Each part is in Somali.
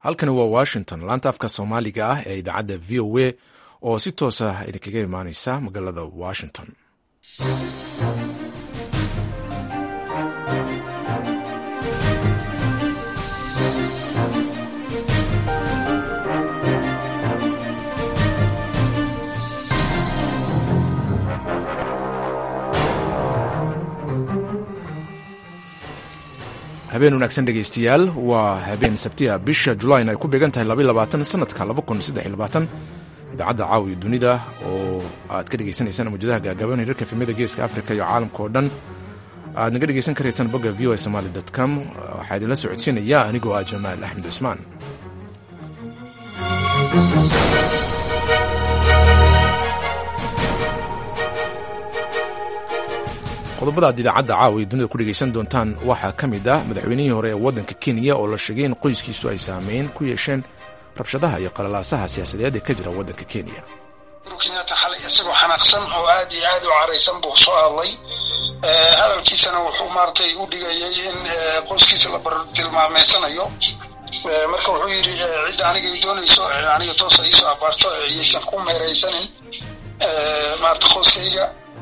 halkani waa washington laanta afka soomaaliga ah ee idaacadda v o a oo si toos ah idinkaga imaaneysa magaalada washington habeen wanaagsan dhegeystayaal waa habeen sabtiya bisha julayn ay ku beegan tahay sanadka idaacadda caawiyo dunida oo aad ka dhegeysanaysaan mawjadaha gaagaaban hirarka efemyada geeska africa iyo caalamka oo dhan aad naga dhegeysan karaysaan bogga v o a somaly com waxaa idinla socodsiinaya anigoo ah jamaal axmed cismaan qodobada aad idaacadda caawa iyo dunida ku dhegaysan doontaan waxaa ka mid ah madaxweynihii hore ee waddanka kenya oo la sheegay in qoyskiisu ay saameyn ku yeesheen rabshadaha iyo qalalaasaha siyaasadeed ee ka jira waddanka kenya kenyatta xalay isagoo xanaaqsan oo aad iyo aad u caraysan buu soo hadlay hadalkiisana wuxuu maaragtay u dhigayay in qoyskiisa la bartilmaameysanayo marka wuxuu yidhi cidda aniga ay doonayso aniga toosa iisoo abaarto iyaysan ku meeraysanin maarata qoyskayga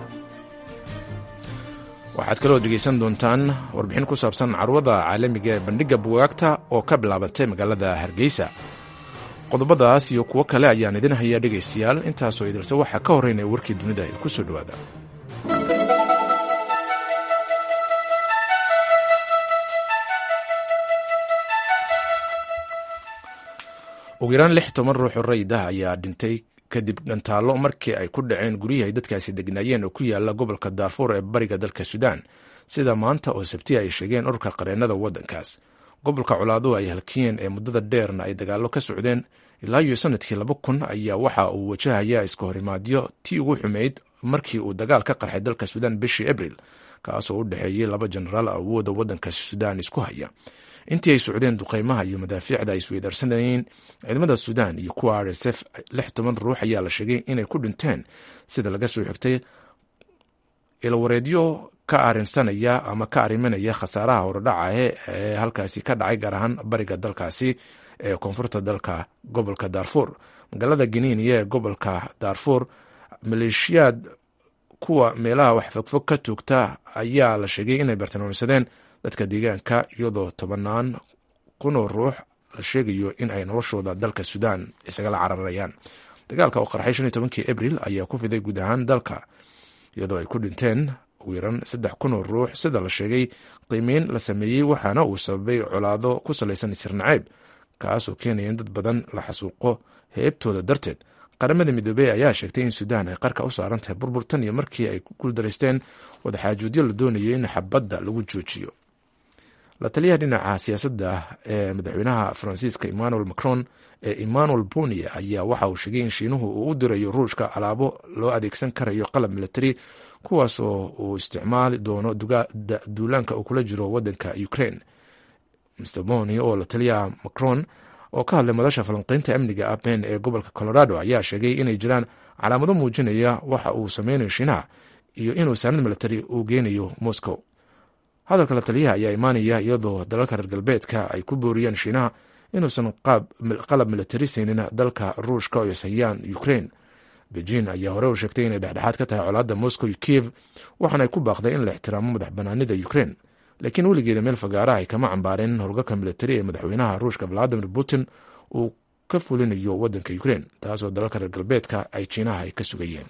waxaad kaloo dhegaysan doontaan warbixin ku saabsan carwada caalamiga ee bandhigga bugaagta oo ka bilaabatay magaalada hargeysa qodobadaas iyo kuwo kale ayaan idin hayaa dhegaystayaal intaasoo idilse waxaa ka horreynaya warkii dunida ee ku soo dhowaada ugu yaraan lix toban ruux oo rayid ah ayaa dhintay kadib dhantaallo markii ay ku dhaceen guryihii ay dadkaasi degnaayeen oo ku yaala gobolka daarfuur ee bariga dalka suudaan sida maanta oo sabtiya ay sheegeen ururka qareennada waddankaas gobolka colaaduhu ay halkiyeen ee muddada dheerna ay dagaallo ka socdeen ilaa iyo sanadkii laba kun ayaa waxa uu wajahayaa iska horimaadyo tii ugu xumayd markii uu dagaal ka qarxay dalka suudaan bishii abril kaasoo u dhexeeyey laba jenaraal awooda waddanka suudaan isku haya intii ay socdeen duqeymaha iyo madaafiicda ay isweydaarsanayeen ciidamada suudaan iyo kuwa r s f lix toban ruux ayaa la sheegay inay ku dhinteen sida laga soo xigtay ilwareedyo ka arinsanaya ama ka arimanaya khasaaraha horodhaca ee halkaasi ka dhacay gaar ahaan bariga dalkaasi ee koonfurta dalka gobolka daarfuur magaalada giniiniya ee gobolka daarfuur maleeshiyaad kuwa meelaha wax fogfog ka toogta ayaa la sheegay inay bartilmaamsadeen dadka deegaanka iyadoo tobanaan kunoo ruux la sheegayo in ay noloshooda dalka suudaan isagala cararayaan dagaalka oo qarxay shan iyo tobankii abril ayaa ku fiday guud ahaan dalka iyadoo ay ku dhinteen ugu yaran saddex kunoo ruux sida la sheegay qiimeyn la sameeyey waxaana uu sababay colaado ku salaysan isirnaceeb kaasoo keenaya in dad badan la xasuuqo heebtooda darteed qaramada midoobey ayaa sheegtay in suudaan ay qarka u saaran tahay burbur tan iyo markii ay ku guuldaraysteen wadaxaajoodyo la doonayo in xabadda lagu joojiyo la taliyaha dhinaca siyaasadda ee madaxweynaha faransiiska emmanuel macron ee emmanuel bonia ayaa waxa uu sheegay in shiinuhu uu u dirayo ruushka alaabo loo adeegsan karayo qalab military kuwaas oo uu isticmaali doono duulaanka uu kula jiro wadanka ukraine mr boni oo la taliyaha macron oo ka hadlay madasha falanqeynta amniga aben ee gobolka colorado ayaa sheegay inay jiraan calaamado muujinaya waxa uu sameynayo shiinaha iyo inuu saanad military uu geynayo moscow hadalka la taliyaha ayaa imaanaya iyadoo dalalka reer galbeedka ay ku booriyaan shiinaha inuusan qalab militari siinin dalka ruushka oo ishayaan ukraine beijing ayaa hore u sheegtay inay dhexdhexaad ka tahay colaadda moscow iyo kiev waxaana ay ku baaqday in la ixtiraamo madax banaanida ukraine laakiin weligeeda meel fagaaraha ay kama cambaareen howlgalka militari ee madaxweynaha ruushka valadimir putin uu ka fulinayo wadanka ukraine taasoo dalalka reer galbeedka ay jiinaha ay ka sugayeen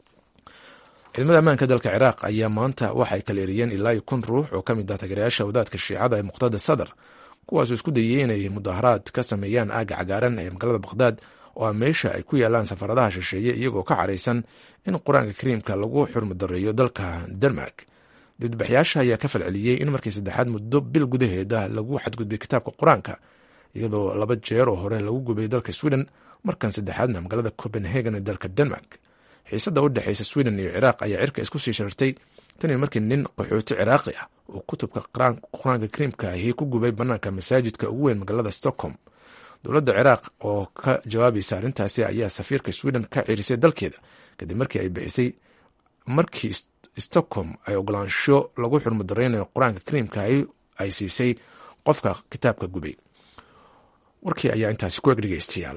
ciidamada ammaanka dalka ciraaq ayaa maanta waxay kala eriyeen ilaa iyo kun ruux oo ka mid ah taageerayaasha wadaadka shiicada ee muqtada sadar kuwaasoo isku dayay inay mudaharaad ka sameeyaan aagga cagaaran ee magaalada bakhdad oo a meesha ay ku yaalaan safaradaha shisheeye iyagoo ka caraysan in qur-aanka kariimka lagu xurmadareeyo dalka denmark dibadbaxyaasha ayaa ka falceliyey in markii saddexaad muddo bil gudaheeda lagu xadgudbay kitaabka qur-aanka iyadoo laba jeer oo hore lagu gubay dalka sweden markan saddexaadna magaalada copenhagen ee dalka denmark xiisadda u dhexeysa sweden iyo ciraaq ayaa cirka isku sii shartay tanii markii nin qaxooti ciraaqi ah uu kutubka qur-aanka kariimka ahi ku gubay bannaanka masaajidka ugu weyn magaalada stockholm dowladda ciraaq oo ka jawaabaysa arrintaasi ayaa safiirka sweden ka cirisay dalkeeda kadib markii ay bixisay markii stockholm ay ogolaansho lagu xurmudareynayo qur-aanka kariimka ay siisay qofka kitaabka gubay warkii ayaa intaasi ku eg dhegeystayaal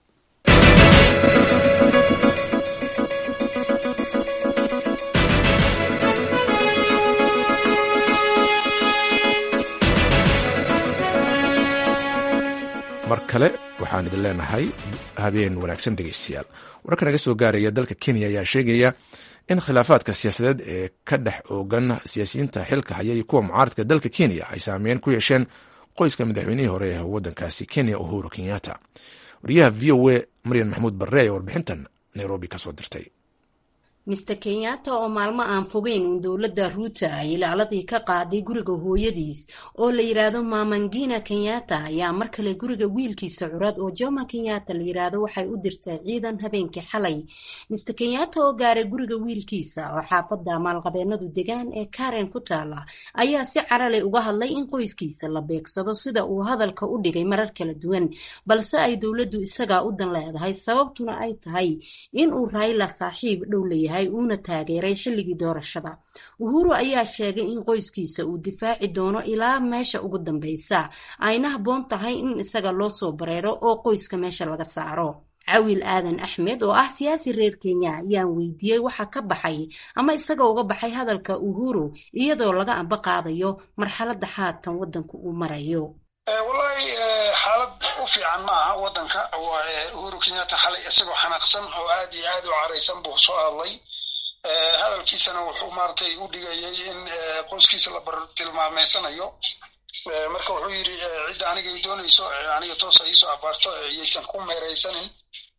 mar kale waxaan idin leenahay habeen wanaagsan dhegeystayaal wararka naga soo gaaraya dalka kenya ayaa sheegaya in khilaafaadka siyaasadeed ee ka dhex oogan siyaasiyiinta xilka haya iyo kuwa mucaaradka dalka kenya ay saameyn ku yeesheen qoyska madaxweynihii hore ee wadankaasi kenya uhuru kenyatta wariyaha v o a maryan maxamuud barre ee warbixintan nairobi kasoo dirtay mister kenyatta oo maalmo aan fogeyn uun dowladda ruuta ay ilaaladii ka qaaday guriga hooyadiis oo la yidhaahdo mamangina kenyatta ayaa mar kale guriga wiilkiisa curad oo joma kenyatta la yidhaahdo waxay u dirtay ciidan habeenkii xalay mister kenyatta oo gaaray guriga wiilkiisa oo xaafadda maalqabeenadu degaan ee karen ku taala ayaa si carale uga hadlay in qoyskiisa la beegsado sida uu hadalka u dhigay marar kala duwan balse ay dowladdu isagaa u dan leedahay sababtuna ay tahay in uu rayla saaxiib dhow leeyahay uuna taageeray xilligii doorashada uhuru ayaa sheegay in qoyskiisa uu difaaci doono ilaa meesha ugu dambeysa ayna habboon tahay in isaga loo soo bareero oo qoyska meesha laga saaro cawil aadan axmed oo ah siyaasi reer kenya ayaan weydiiyey waxa ka baxay ama isaga uga baxay hadalka uhuru iyadoo laga amba qaadayo marxaladda haatan waddanku uu marayo wallahi xaalad u fiican ma aha waddanka uhuru kenyatta xalay isagoo xanaaqsan oo aad iyo aad u caraysan buu soo hadlay hadalkiisana wuxuu maaragtay u dhigayay in qoyskiisa la bartilmaameysanayo marka wuxuu yidhi cidda aniga ay doonayso aniga toosa iisoo abaarto yaysan ku meeraysanin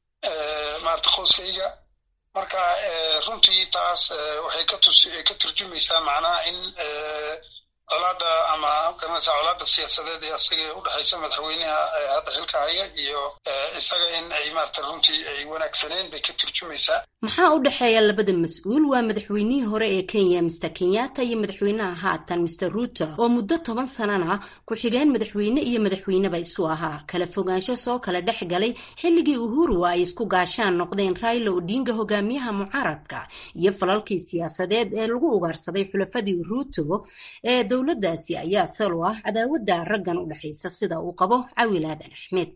maarata qoyskayga marka runtii taas waxay ka turjumaysaa macnaha in colaada ama garanaysa colaada siyaasadeed ee asaga u dhexaysa madaxweynaha hadda xilka haya iyo isaga in ay maarata runtii ay wanaagsaneen bay ka turjumaysaa maxaa u dhexeeya labada mas-uul waa madaxweynihii hore ee kenya mister kenyatta iyo madaxweynaha haatan mister ruuto oo muddo toban sanana ku-xigeen madaxweyne iyo madaxweyneba isu ahaa kala fogaansho soo kala dhex galay xilligii uhuru ay isku gaashaan noqdeen raila odinga hogaamiyaha mucaaradka iyo falalkii siyaasadeed ee lagu ugaarsaday xulafadii ruuto ee dowladdaasi ayaa salo ah cadaawadda raggan u dhexaysa sida uu qabo cawil aadan axmed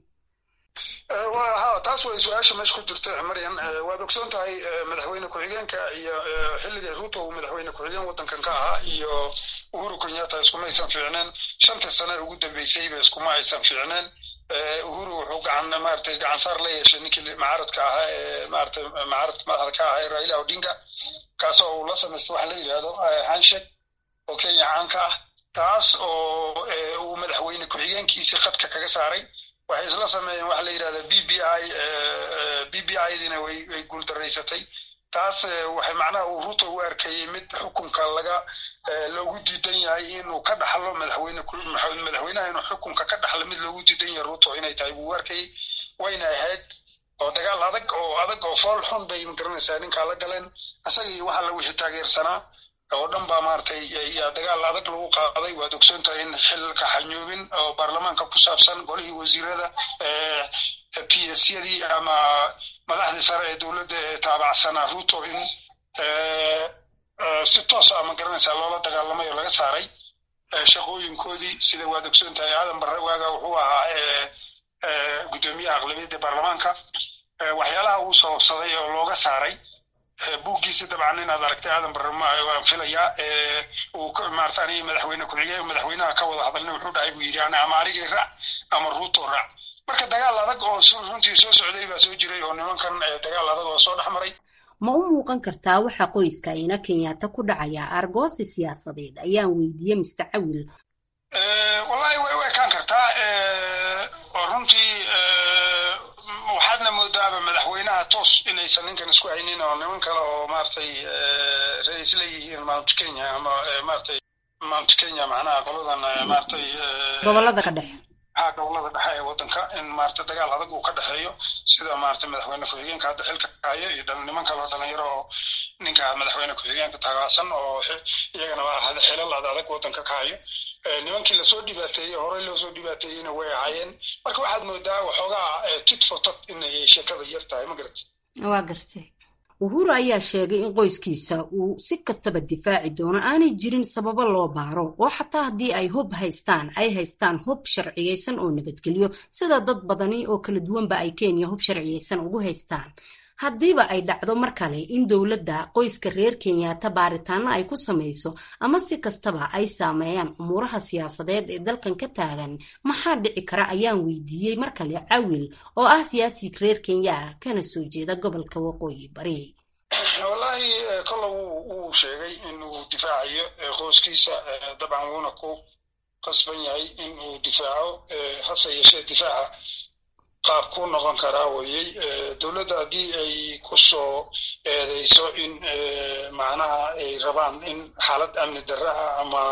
ha taas way su-aasha meesha ku jirta maryan waad ogsoon tahay madaxweyne ku-xigeenka iyo xilligii ruuto uu madaxweyne ku-xigeen waddankan ka ahaa iyo uhuru kenyatta iskuma aysan fiicneen shantii sane ugu dambeysayba iskuma aysan fiicneen uhuru wuxuu gacan maaragtay gacan saar la yeeshay ninkii mucaaradka ahaa ee maaragtay mucaaradka madaxda ka ahaa raila odinga kaasoo uu la samaystay waxa la yidhahdo handshake oo kenya caanka ah taas oo uu madaxweyne ku-xigeenkiisii khadka kaga saaray waxay isla sameeyeen waxa la yidhahda b b i b b i dina way way guuldaraysatay taas waxay macnaha uu ruto u arkayey mid xukunka laga loogu diidan yahay inuu ka dhaxlo madaxweyne madaxweynaha inuu xukunka ka dhaxlo mid loogu diidan yahay ruto inay tahay buu u arkayey wayna ahayd oo dagaal adag oo adag oo fool xun bay magaranaysaa ninkaa la galeen isaga iyo waxa la wixii taageersanaa oo dhan baa maaragtay dagaal adag lagu qaaday waad ogsoon tahay in xilka xanyoobin oo baarlamaanka ku saabsan golihii wasiirada p s yadii ama madaxdii sare ee dowladda ee taabacsanaa ruto in si toos a ma garanaysaa loola dagaalamay oo laga saaray shaqooyinkoodii sida waad ogsoon tahay aadan barre waaga wuxuu ahaa guddoomiyaha aqlabiyadda baarlamaanka waxyaalaha uu sababsaday oo looga saaray buuggiisa dabcan inaad aragtay aadan barre waan filayaa uu maarata aniga madaxweyne ku-xigeen madaxweynaha ka wada hadalna wuxuu dhahay buu yidhi ama anigay raac ama ruuto raac marka dagaal adag oo runtii soo socday baa soo jiray oo nimankan dagaal adag oo soo dhex maray ma u muuqan kartaa waxa qoyska ina kenyatta ku dhacaya argoosi siyaasadeed ayaan weydiiyey mister cawil wallahi way u ekaan kartaa oo runtii waxaadna moodaaba madaxweynaha toos inaysan ninkan isku haynin oo niman kale oo maaragtay ra-iis leeyihiin mount kenya ama maaragtay mount kenya macnaha qoladan maaragtay gobolada ka dhexe ha gobolada dhexe ee waddanka in maaragtay dagaal adag uu ka dhexeeyo sida maaragtay madaxweyne ku-xigeenka hadda xilka ka hayo iyo niman kale oo dhalinyaro oo ninka madaxweyne ku-xigeenka tagaasan oo iyagana xilal adag waddanka ka hayo nimankii lasoo dhibaateeyey horey loosoo dhibaateeyeyna way ahaayeen marka waxaad moodaa waxoogaa tit for tat inay sheekada yar tahay ma garata waa gartay uhuru ayaa sheegay in qoyskiisa uu si kastaba difaaci doono aanay jirin sababo loo baaro oo xataa haddii ay hub haystaan ay haystaan hub sharciyeysan oo nabadgelyo sida dad badani oo kala duwanba ay kenya hub sharciyeysan ugu haystaan haddiiba ay dhacdo mar kale in dowladda qoyska reer kenyaata baaritaano ay ku samayso ama si kastaba ay saameeyaan umuuraha siyaasadeed ee dalkan ka taagan maxaa dhici kara ayaan weydiiyey mar kale cawil oo ah siyaasi reer kenya ah kana soo jeeda gobolka waqooyi bari wallaahi kolle wuu sheegay in uu difaacayo qoyskiisa dabcan wuuna ku qasban yahay in uu difaaco hase yeeshee difaaca qaab ku noqon karaa weyey dowladda haddii ay ku soo eedeyso in macnaha ay rabaan in xaalad amni darre ah ama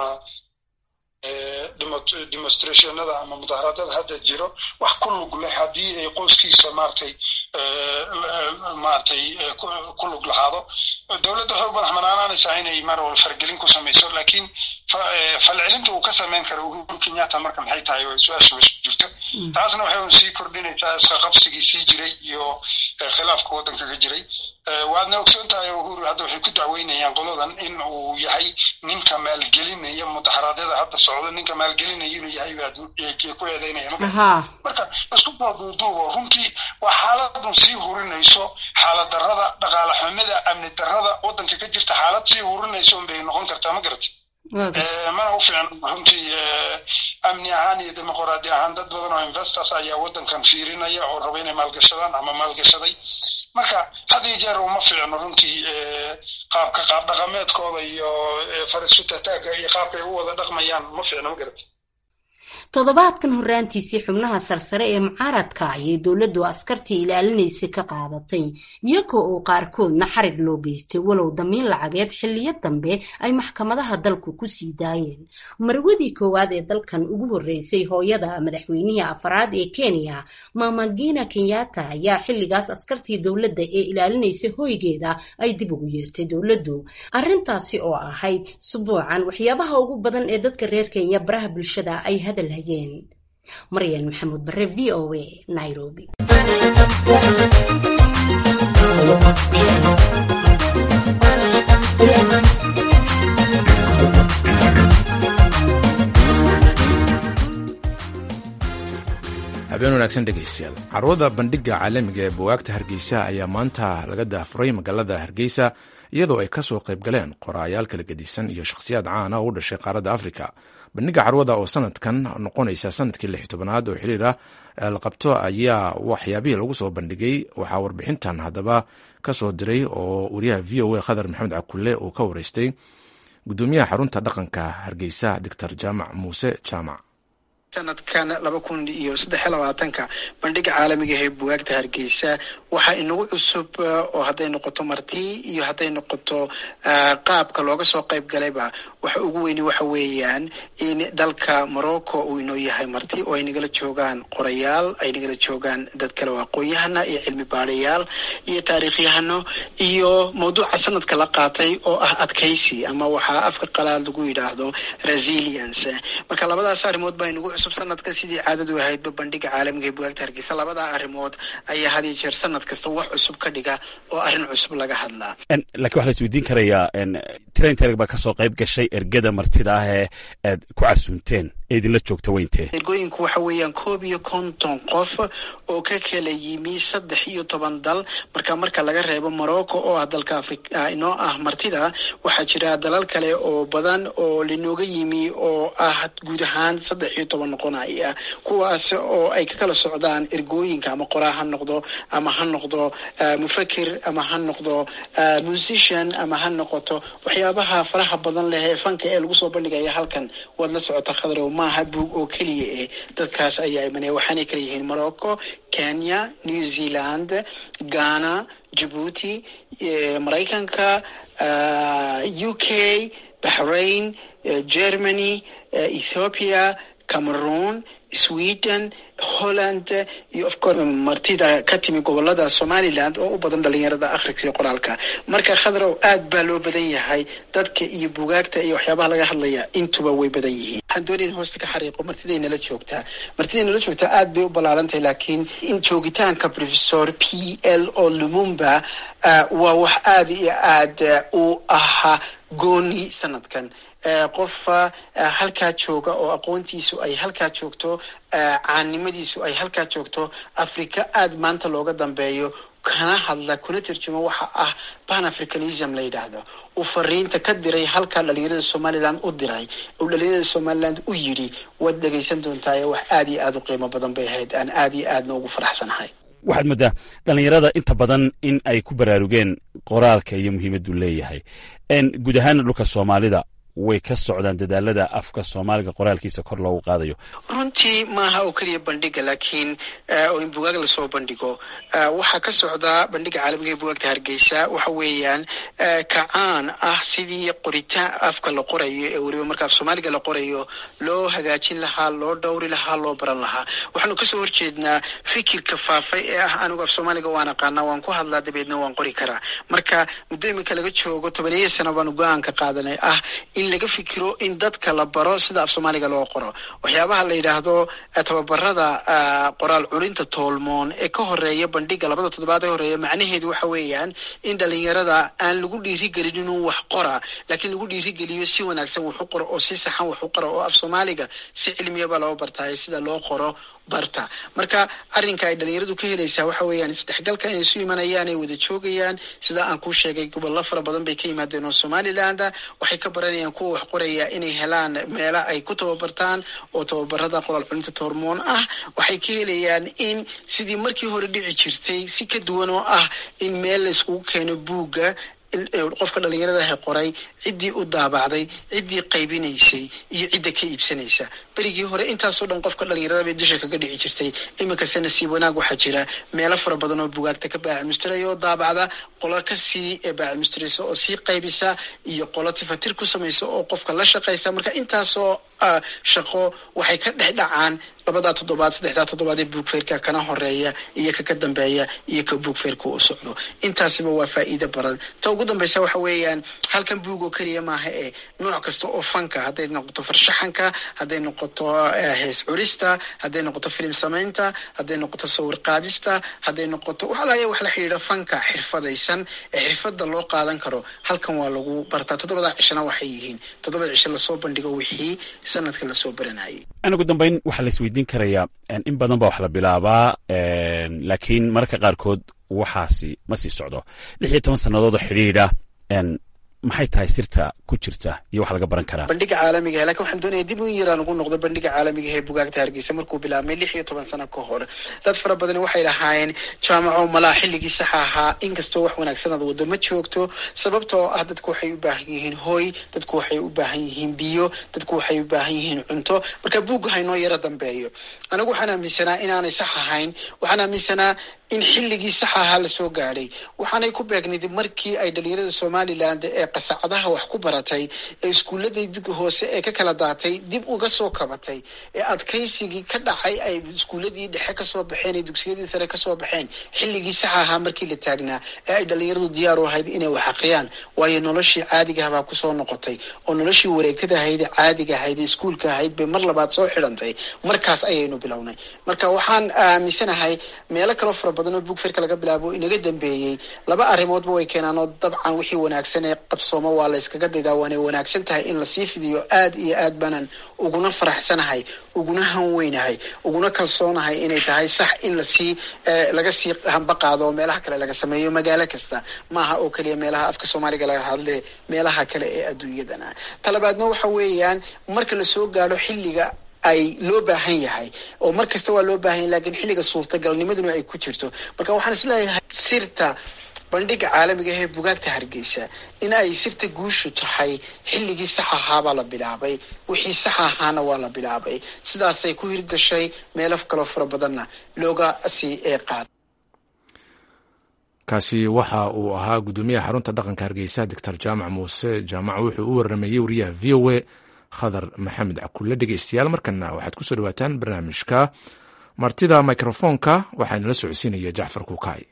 demonstrationada ama mudaharaadada hadda jiro wax ku lug leh haddii ay qoyskiisa maratay maratay ku lug lahaado dowladda waxay u madax banaanaanaysaa inay mar walba fargelin ku samayso laakiin falcelinta uu ka samayn karo uhuru kenyatta marka maxay tahay way su-aasha meesha jirto taasna waxay un sii kordhinaysaa iska qabsigii sii jiray iyo khilaafka waddanka ka jiray waadna ogsoon tahay uhuru hadda waxay ku dacweynayaan qoladan in uu yahay ninka maalgelinaya mudaharaadyada hadda socdo ninka maalgelinaya inuu yahay baad ku eedeynaya marka isku soo duuduubo runtii waa xaaladun sii hurinayso xaalad darrada dhaqaale xumida amni darrada waddanka ka jirta xaalad sii hurinayso unbay noqon kartaa ma garati mana u fiican runtii amni ahaan iyo dimuqraadi ahaan dad badan oo investors ayaa waddankan fiirinaya oo raba inay maalgashadaan ama maalgashaday marka had iyo jeer uma fiicno runtii qaabka qaab dhaqameedkooda iyo farisutataaga iyo qaabkay u wada dhaqmayaan ma fiicno ma garata toddobaadkan horraantiisii xubnaha sarsare ee mucaaradka ayay dowladdu askartii ilaalinaysay ka qaadatay iyagoo oo qaarkoodna xarig loo geystay walow damiin lacageed xilliyo dambe ay maxkamadaha dalku ku sii daayeen marwadii koowaad ee dalkan ugu horreysay hooyada madaxweynihii afaraad ee kenya mamagina kenyatta ayaa xilligaas askartii dowladda ee ilaalinaysay hoygeeda ay dib ugu yeertay dowladdu arrintaasi oo ahayd subuucan waxyaabaha ugu badan ee dadka reer kenya baraha bulshada ay hadal maryan maxamuud bare v o a nairobi habeen wanaagsan dhegaystayaal carwada bandhigga caalamiga ee buwaagta hargeysa ayaa maanta laga daafuray magaalada hargeysa iyadoo ay ka soo qayb galeen qoraayaal kala gedisan iyo shakhsiyaad caana oo u dhashay qaaradda afrika bandhigga carwada oo sanadkan noqonaysa sanadkii lix tobanaad oo xiriir ah la qabto ayaa waxyaabihii lagu soo bandhigay waxaa warbixintan haddaba ka soo diray oo wariyaha v o a khadar maxamed cakulle uu ka wareystay gudoomiyaha xarunta dhaqanka hargeysa doctor jaamac muuse jaamac sanadkan laba kun iyo saddex iyo labaatanka bandhiga caalamiga ee buwaagta hargeysa waxaa inagu cusub oo hadday noqoto marti iyo hadday noqoto qaabka looga soo qayb galayba waxa ugu weyni waxa weeyaan in dalka morocco uu inoo yahay marti oo ay nagala joogaan qorayaal ay nagala joogaan dad kale oo aqoon-yahana iyo cilmi baadhayaal iyo taariikhyahano iyo mawduuca sanadka la qaatay oo ah adkaysi ama waxaa afka qalaad lagu yidhaahdo resilience marka labadaas arrimood baa inagu cusub sanadka sidii caadadu ahaydba bandhiga caalamiga ee bugaagta hargeysa labadaa arrimood ayaa had iyo jeer sanad kasta wax cusub ka dhiga oo arrin cusub laga hadlaa lakiin waxaa la isweydiin karayaa trainterg baa kasoo qayb gashay ergada martida ah ee aad ku casuunteen ee idinla joogta weyntee ergooyinku waxa weeyaan koob iyo konton qof oo ka kala yimi saddex iyo toban dal marka marka laga reebo morocco oo ah dalka afrika inoo ah martida waxaa jira dalal kale oo badan oo linooga yimi oo ah guud ahaan saddex iyo toban noqonaya kuwaas oo ay ka kala socdaan ergooyinka ama qoraa ha noqdo ama ha noqdo mufakir ama ha noqdo musician ama ha noqoto waxyaabaha faraha badan leh ee fanka ee lagu soo bandhigaya halkan waad la socota khadrow maaha buug oo keliya eh dadkaas ayaa imanaya waxaanay kala yihiin morocco kenya new zealand ghana jabuuti maraykanka u k bahrain germany ethiopia cameroon sweden holland iyo ofcourse martida ka timi gobolada somaliland oo u badan dhalinyarada akhriska iyo qoraalka marka khadrow aad baa loo badan yahay dadka iyo bugaagta iyo waxyaabaha laga hadlaya intuba way badan yihiin waxaan doonayn hoosta ka xariiqo martiday nala joogtaa martiday nala joogtaa aad bay u ballaarantahay laakiin in joogitaanka professor p l o lumumba waa wax aada iyo aad u ahaa gooni sanadkan qof halkaa jooga oo aqoontiisu ay halkaa joogto caannimadiisu ay halkaa joogto africa aada maanta looga dambeeyo kana hadla kuna tarjumo waxa ah pan africanism la yidhaahdo uu fariinta ka diray halkaa dhalinyarada somaliland u diray uu dhalinyarada somaliland u yidhi waad dhegaysan doontaa wax aada iyo aada u qiimo badan bay ahayd aan aada iyo aadna ugu faraxsanahay waxaad moodaa dhalinyarada inta badan in ay ku baraarugeen qoraalka iyo muhiimaddu leeyahay guud ahaana dhulka soomaalida way ka socdaan dadaalada afka soomaaliga qoraalkiisa kor loogu qaadayo runtii maaha oo keliya bandhiga laakiin oo in bugaag lasoo bandhigo waxaa ka socdaa bandhiga caalamiga ee bugaagta hargeysa waxa weeyaan kacaan ah sidii qoritaan afka la qorayo ee weliba marka af soomaaliga la qorayo loo hagaajin lahaa loo dhowri lahaa loo baran lahaa waxaanu kasoo horjeednaa fikirka faafay ee ah anigu af soomaaliga waan aqaanaa waan ku hadlaa dabeedna waan qori karaa marka muddo iminka laga joogo tobaneeya sano baanu go-aanka qaadanay ah in laga fikiro in dadka la baro sida af soomaaliga loo qoro waxyaabaha la yidhaahdo tababarada qoraal culinta toolmoon ee ka horeeya bandhiga labada toddobaad ee horeeya macnaheedu waxa weeyaan in dhalinyarada aan lagu dhiirigelin inuu wax qora laakiin lagu dhiirigeliyo si wanaagsan wax u qoro oo si saxan wax u qora oo af soomaaliga si cilmiyaba loo bartaayo sida loo qoro barta marka arrinka ay dhalinyaradu ka helaysaa waxa weeyaan isdhexgalka inay isu imanayaan ay wada joogayaan sida aan kuu sheegay gobollo fara badan bay ka yimaadeen oo somaliland waxay ka baranayaan kuwa wax qoraya inay helaan meela ay ku tababartaan oo tababarada qoraal culinta toormoon ah waxay ka helayaan in sidii markii hore dhici jirtay si ka duwan oo ah in meel la iskugu keeno buugga qofka dhalinyaradaha qoray ciddii u daabacday ciddii qaybinaysay iyo cidda ka iibsanaysa berigii hore intaasoo dhan qofka dhalinyarada bay dusha kaga dhici jirtay iminkase nasiib wanaag waxaa jira meelo fara badan oo bugaagta ka baacimustiraya oo daabacda qolo kasii baacimustiraysa oo sii qaybisa iyo qolo tifatir ku samaysa oo qofka la shaqaysa marka intaasoo shaqo waxay ka dhex dhacaan labadaa toddobaad saddexdaa toddobaad ee buugfeerka kana horeeya iyo kaka dambeeya iyo ka buugfeerka u socdo intaasiba waa faa'iida baran ta ugu dambaysa waxa weeyaan halkan buug oo keliya maaha ee nooc kasta oo fanka hadday noqoto farshaxanka hadday noqoto hees curista hadday noqoto filim samaynta hadday noqoto sawir qaadista hadday noqoto waxalaaya wax la xidhiidha fanka xirfadaysan ee xirfada loo qaadan karo halkan waa lagu bartaa toddobada cishana waxay yihiin toddobada cisho lasoo bandhigo wixii sanadka lasoo baranayay ugu dambeyn waxaa la isweydiin karayaa in badan baa wax la bilaabaa laakiin mararka qaarkood waxaasi ma sii socdo lix iyo toban sannadood oo xidhiidha maxay tahay sirta ku jirta iyo wax laga baran karaa bandhiga caalamigahe lakin waxaan doonaya dib in yaraan ugu noqdo bandhiga caalamigahe ee bugaagta hargeysa markuu bilaabmay lix iyo toban sano ka hor dad fara badan waxay lahaayeen jaamaco malaa xilligii saxa ahaa inkastoo wax wanaagsan aad wado ma joogto sababtoo ah dadku waxay u baahan yihiin hooy dadku waxay u baahan yihiin biyo dadku waxay u baahan yihiin cunto marka buugga haynoo yaro dambeeyo anigu waxaan aaminsanaa inaanay sax ahayn waxaan aaminsanaa in xilligii sax ahaa lasoo gaadhay waxaanay ku beegnid markii ay dhalinyarada somaliland ee qasacadaha wax ku baratay ee iskuulladay hoose ee ka kala daatay dib uga soo kabatay ee adkaysigii ka dhacay ay iskuulladii dhexe kasoo baxeen ee dugsiyadii sare kasoo baxeen xilligii sax ahaa markii la taagnaa ee ay dhalinyaradu diyaar u ahayd inay wax aqriyaan waayo noloshii caadigahabaa kusoo noqotay oo noloshii wareegtada ahayd ee caadiga ahayd ee iskuulka ahayd bay mar labaad soo xidhantay markaas ayaynu bilownay marka waxaan aaminsanahay meelo kaloo fara badan oo bugferka laga bilaabo inaga dambeeyey laba arrimoodba way keenaan oo dabcan wixii wanaagsan ee qabsoomo waa la yskaga daydaa waanay wanaagsan tahay in lasii fidiyo aad iyo aad banan uguna faraxsanahay uguna hanweynahay uguna kalsoonahay inay tahay sax in lasii laga sii hamba qaado oo meelaha kale laga sameeyo magaalo kasta maaha oo keliya meelaha afka soomaaliga laga hadle meelaha kale ee adduunyadana talabaadna waxa weeyaan marka lasoo gaadho xilliga ay loo baahan yahay oo mar kasta waa loo baahan yahay lakiin xilliga suurtagalnimaduna ay ku jirto marka waxaan isleeyahay sirta bandhiga caalamiga ee bugaagta hargeysa in ay sirta guushu tahay xilligii sax ahaabaa la bilaabay wixii sax ahaana waa la bilaabay sidaasay ku hirgashay meelo kaloo fara badanna looga sii qaad kaasi waxa uu ahaa guddoomiyaha xarunta dhaqanka hargeysa doctor jaamac muuse jaamac wuxuu u waramayey wariyaha v o a khadar maxamed cakulle dhegeystayaal markana waxaad kusoo dhawaataan barnaamijka martida mikrofoonka waxaa nala socodsiinaya jacfar kukaay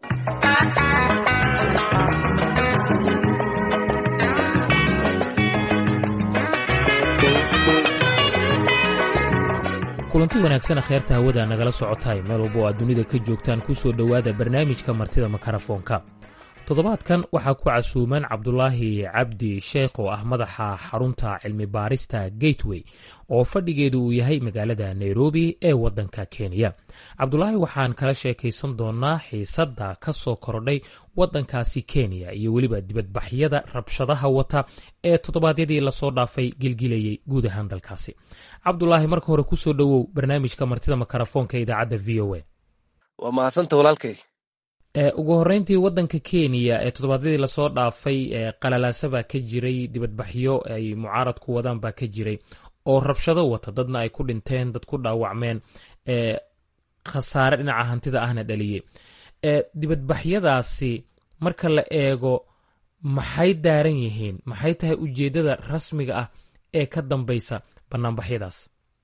kulanti wanaagsan kheerta hawada nagala socotaay meel walba oo aad dunida ka joogtaan ku soo dhowaada barnaamijka martida makarafoonka toddobaadkan waxaa ku casuuman cabdulaahi cabdi sheekh oo ah madaxa xarunta cilmi baarista gateway oo fadhigeedu uu yahay magaalada nairobi ee waddanka kenya cabdulaahi waxaan kala sheekaysan doonaa xiisadda ka soo kordhay waddankaasi kenya iyo weliba dibadbaxyada rabshadaha wata ee toddobaadyadii lasoo dhaafay gilgilayay guud ahaan dalkaasi cabdulaahi marka hore kusoo dhowow barnaamijka martida makarafoonka idaacadda v o a waa mahadsanta walaalkay ugu horreyntii waddanka kenya ee toddobaadyadii lasoo dhaafay qalalaasa baa ka jiray dibadbaxyo ay mucaaradku wadaan baa ka jiray oo rabshado wata dadna ay ku dhinteen dad ku dhaawacmeen khasaare dhinaca hantida ahna dhaliyey dibadbaxyadaasi marka la eego maxay daaran yihiin maxay tahay ujeeddada rasmiga ah ee ka dambaysa banaanbaxyadaas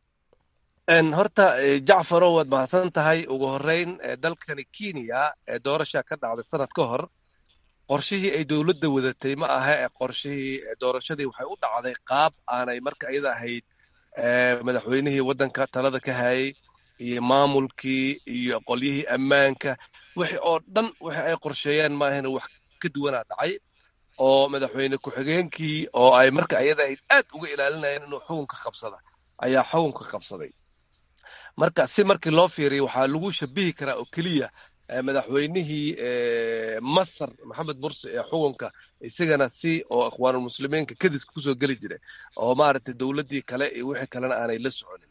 horta jacfarow waad mahadsan tahay ugu horreyn dalkani kenya ee doorasha ka dhacday sanad ka hor qorshihii ay dowladda wadatay ma aha ee qorshihii doorashadii waxay u dhacday qaab aanay marka iyada ahayd madaxweynihii waddanka talada ka hayay iyo maamulkii iyo qolyihii ammaanka wixii oo dhan wixii ay qorsheeyeen maahana wax ka duwanaa dhacay oo madaxweyne ku-xigeenkii oo ay marka iyada ahayd aad uga ilaalinayeen inuu xukunka qabsada ayaa xukunka qabsaday marka si markii loo fiiriyo waxaa lagu shabihi karaa oo keliya madaxweynihii masar maxamed mursi ee xukunka isagana si oo ikhwaanulmuslimiinka kadiska kusoo geli jiray oo maaragtay dowladdii kale iyo wixii kalena aanay la soconin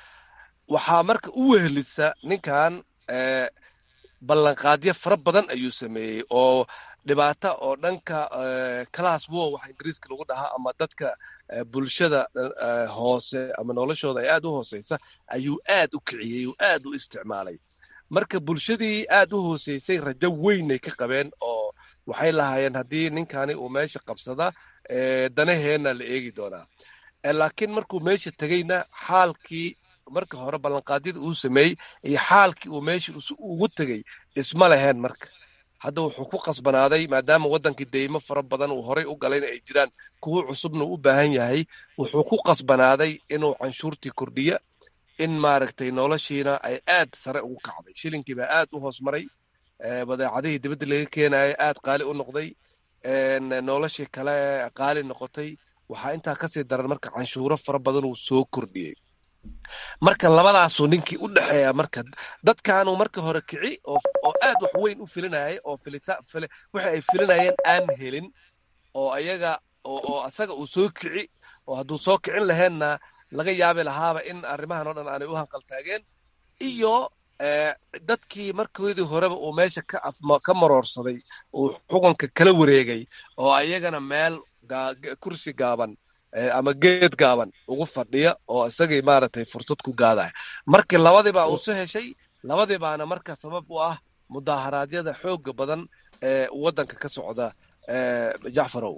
waxaa marka u wehelisa ninkan ballanqaadyo fara badan ayuu sameeyey oo dhibaata oo dhanka class war waxa ingiriiska lagu dhahaa ama dadka bulshada hoose ama noloshooda ay aad u hooseysa ayuu aad u kiciyey oo aad u isticmaalay marka bulshadii aad u hooseysay rajo weynay ka qabeen oo waxay lahaayeen haddii ninkani uu meesha qabsada danaheenna la eegi doonaa laakiin markuu meesha tegeyna xaalkii marka hore ballanqaadyada uu sameeyey iyo xaalkii uu meesha ugu tegey isma leheen marka hadda wuxuu ku qasbanaaday maadaama waddankii deymo fara badan uu horay u galayna ay jiraan kuwo cusubna u baahan yahay wuxuu ku qasbanaaday inuu canshuurtii kordhiya in maaragtay noloshiina ay aad sare ugu kacday shilinkii baa aad u hoos maray badeecadihii dibadda laga keenaya aad qaali u noqday noloshii kale qaali noqotay waxaa intaa kasii daran marka canshuuro fara badan uu soo kordhiyey marka labadaasuu ninkii u dhexeeya marka dadkaanuu marka hore kici oo aad wax weyn u filinayay oo wixi ay filinayeen aan helin oo ayaga oo asaga uu soo kici oo hadduu soo kicin laheenna laga yaabi lahaaba in arrimahan oo dhan aanay u hanqaltaageen iyo dadkii markoodii horeba uu meesha ka maroorsaday uu xukunka kala wareegay oo ayagana meel kursi gaaban ama geed gaaban ugu fadhiya oo isagii maaragtay fursad ku gaadaya markii labadiibaa uu soo heshay labadiibaana marka sabab u ah mudaaharaadyada xooga badan ee waddanka ka socda jacfarow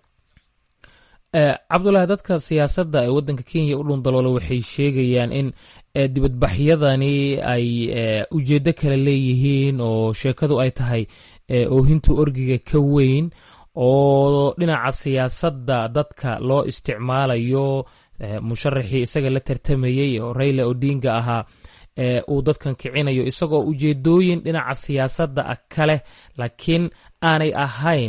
cabdulaahi dadka siyaasadda ee waddanka kenya u dhundaloola waxay sheegayaan in dibadbaxyadani ay ujeeddo kale leeyihiin oo sheekadu ay tahay oohinta orgiga ka weyn oo dhinaca siyaasadda dadka loo isticmaalayo musharaxii isaga la tartamayey oo rayla odinga ahaa uu dadkan kicinayo isagoo ujeedooyin dhinaca siyaasadda ah kaleh laakiin aanay ahayn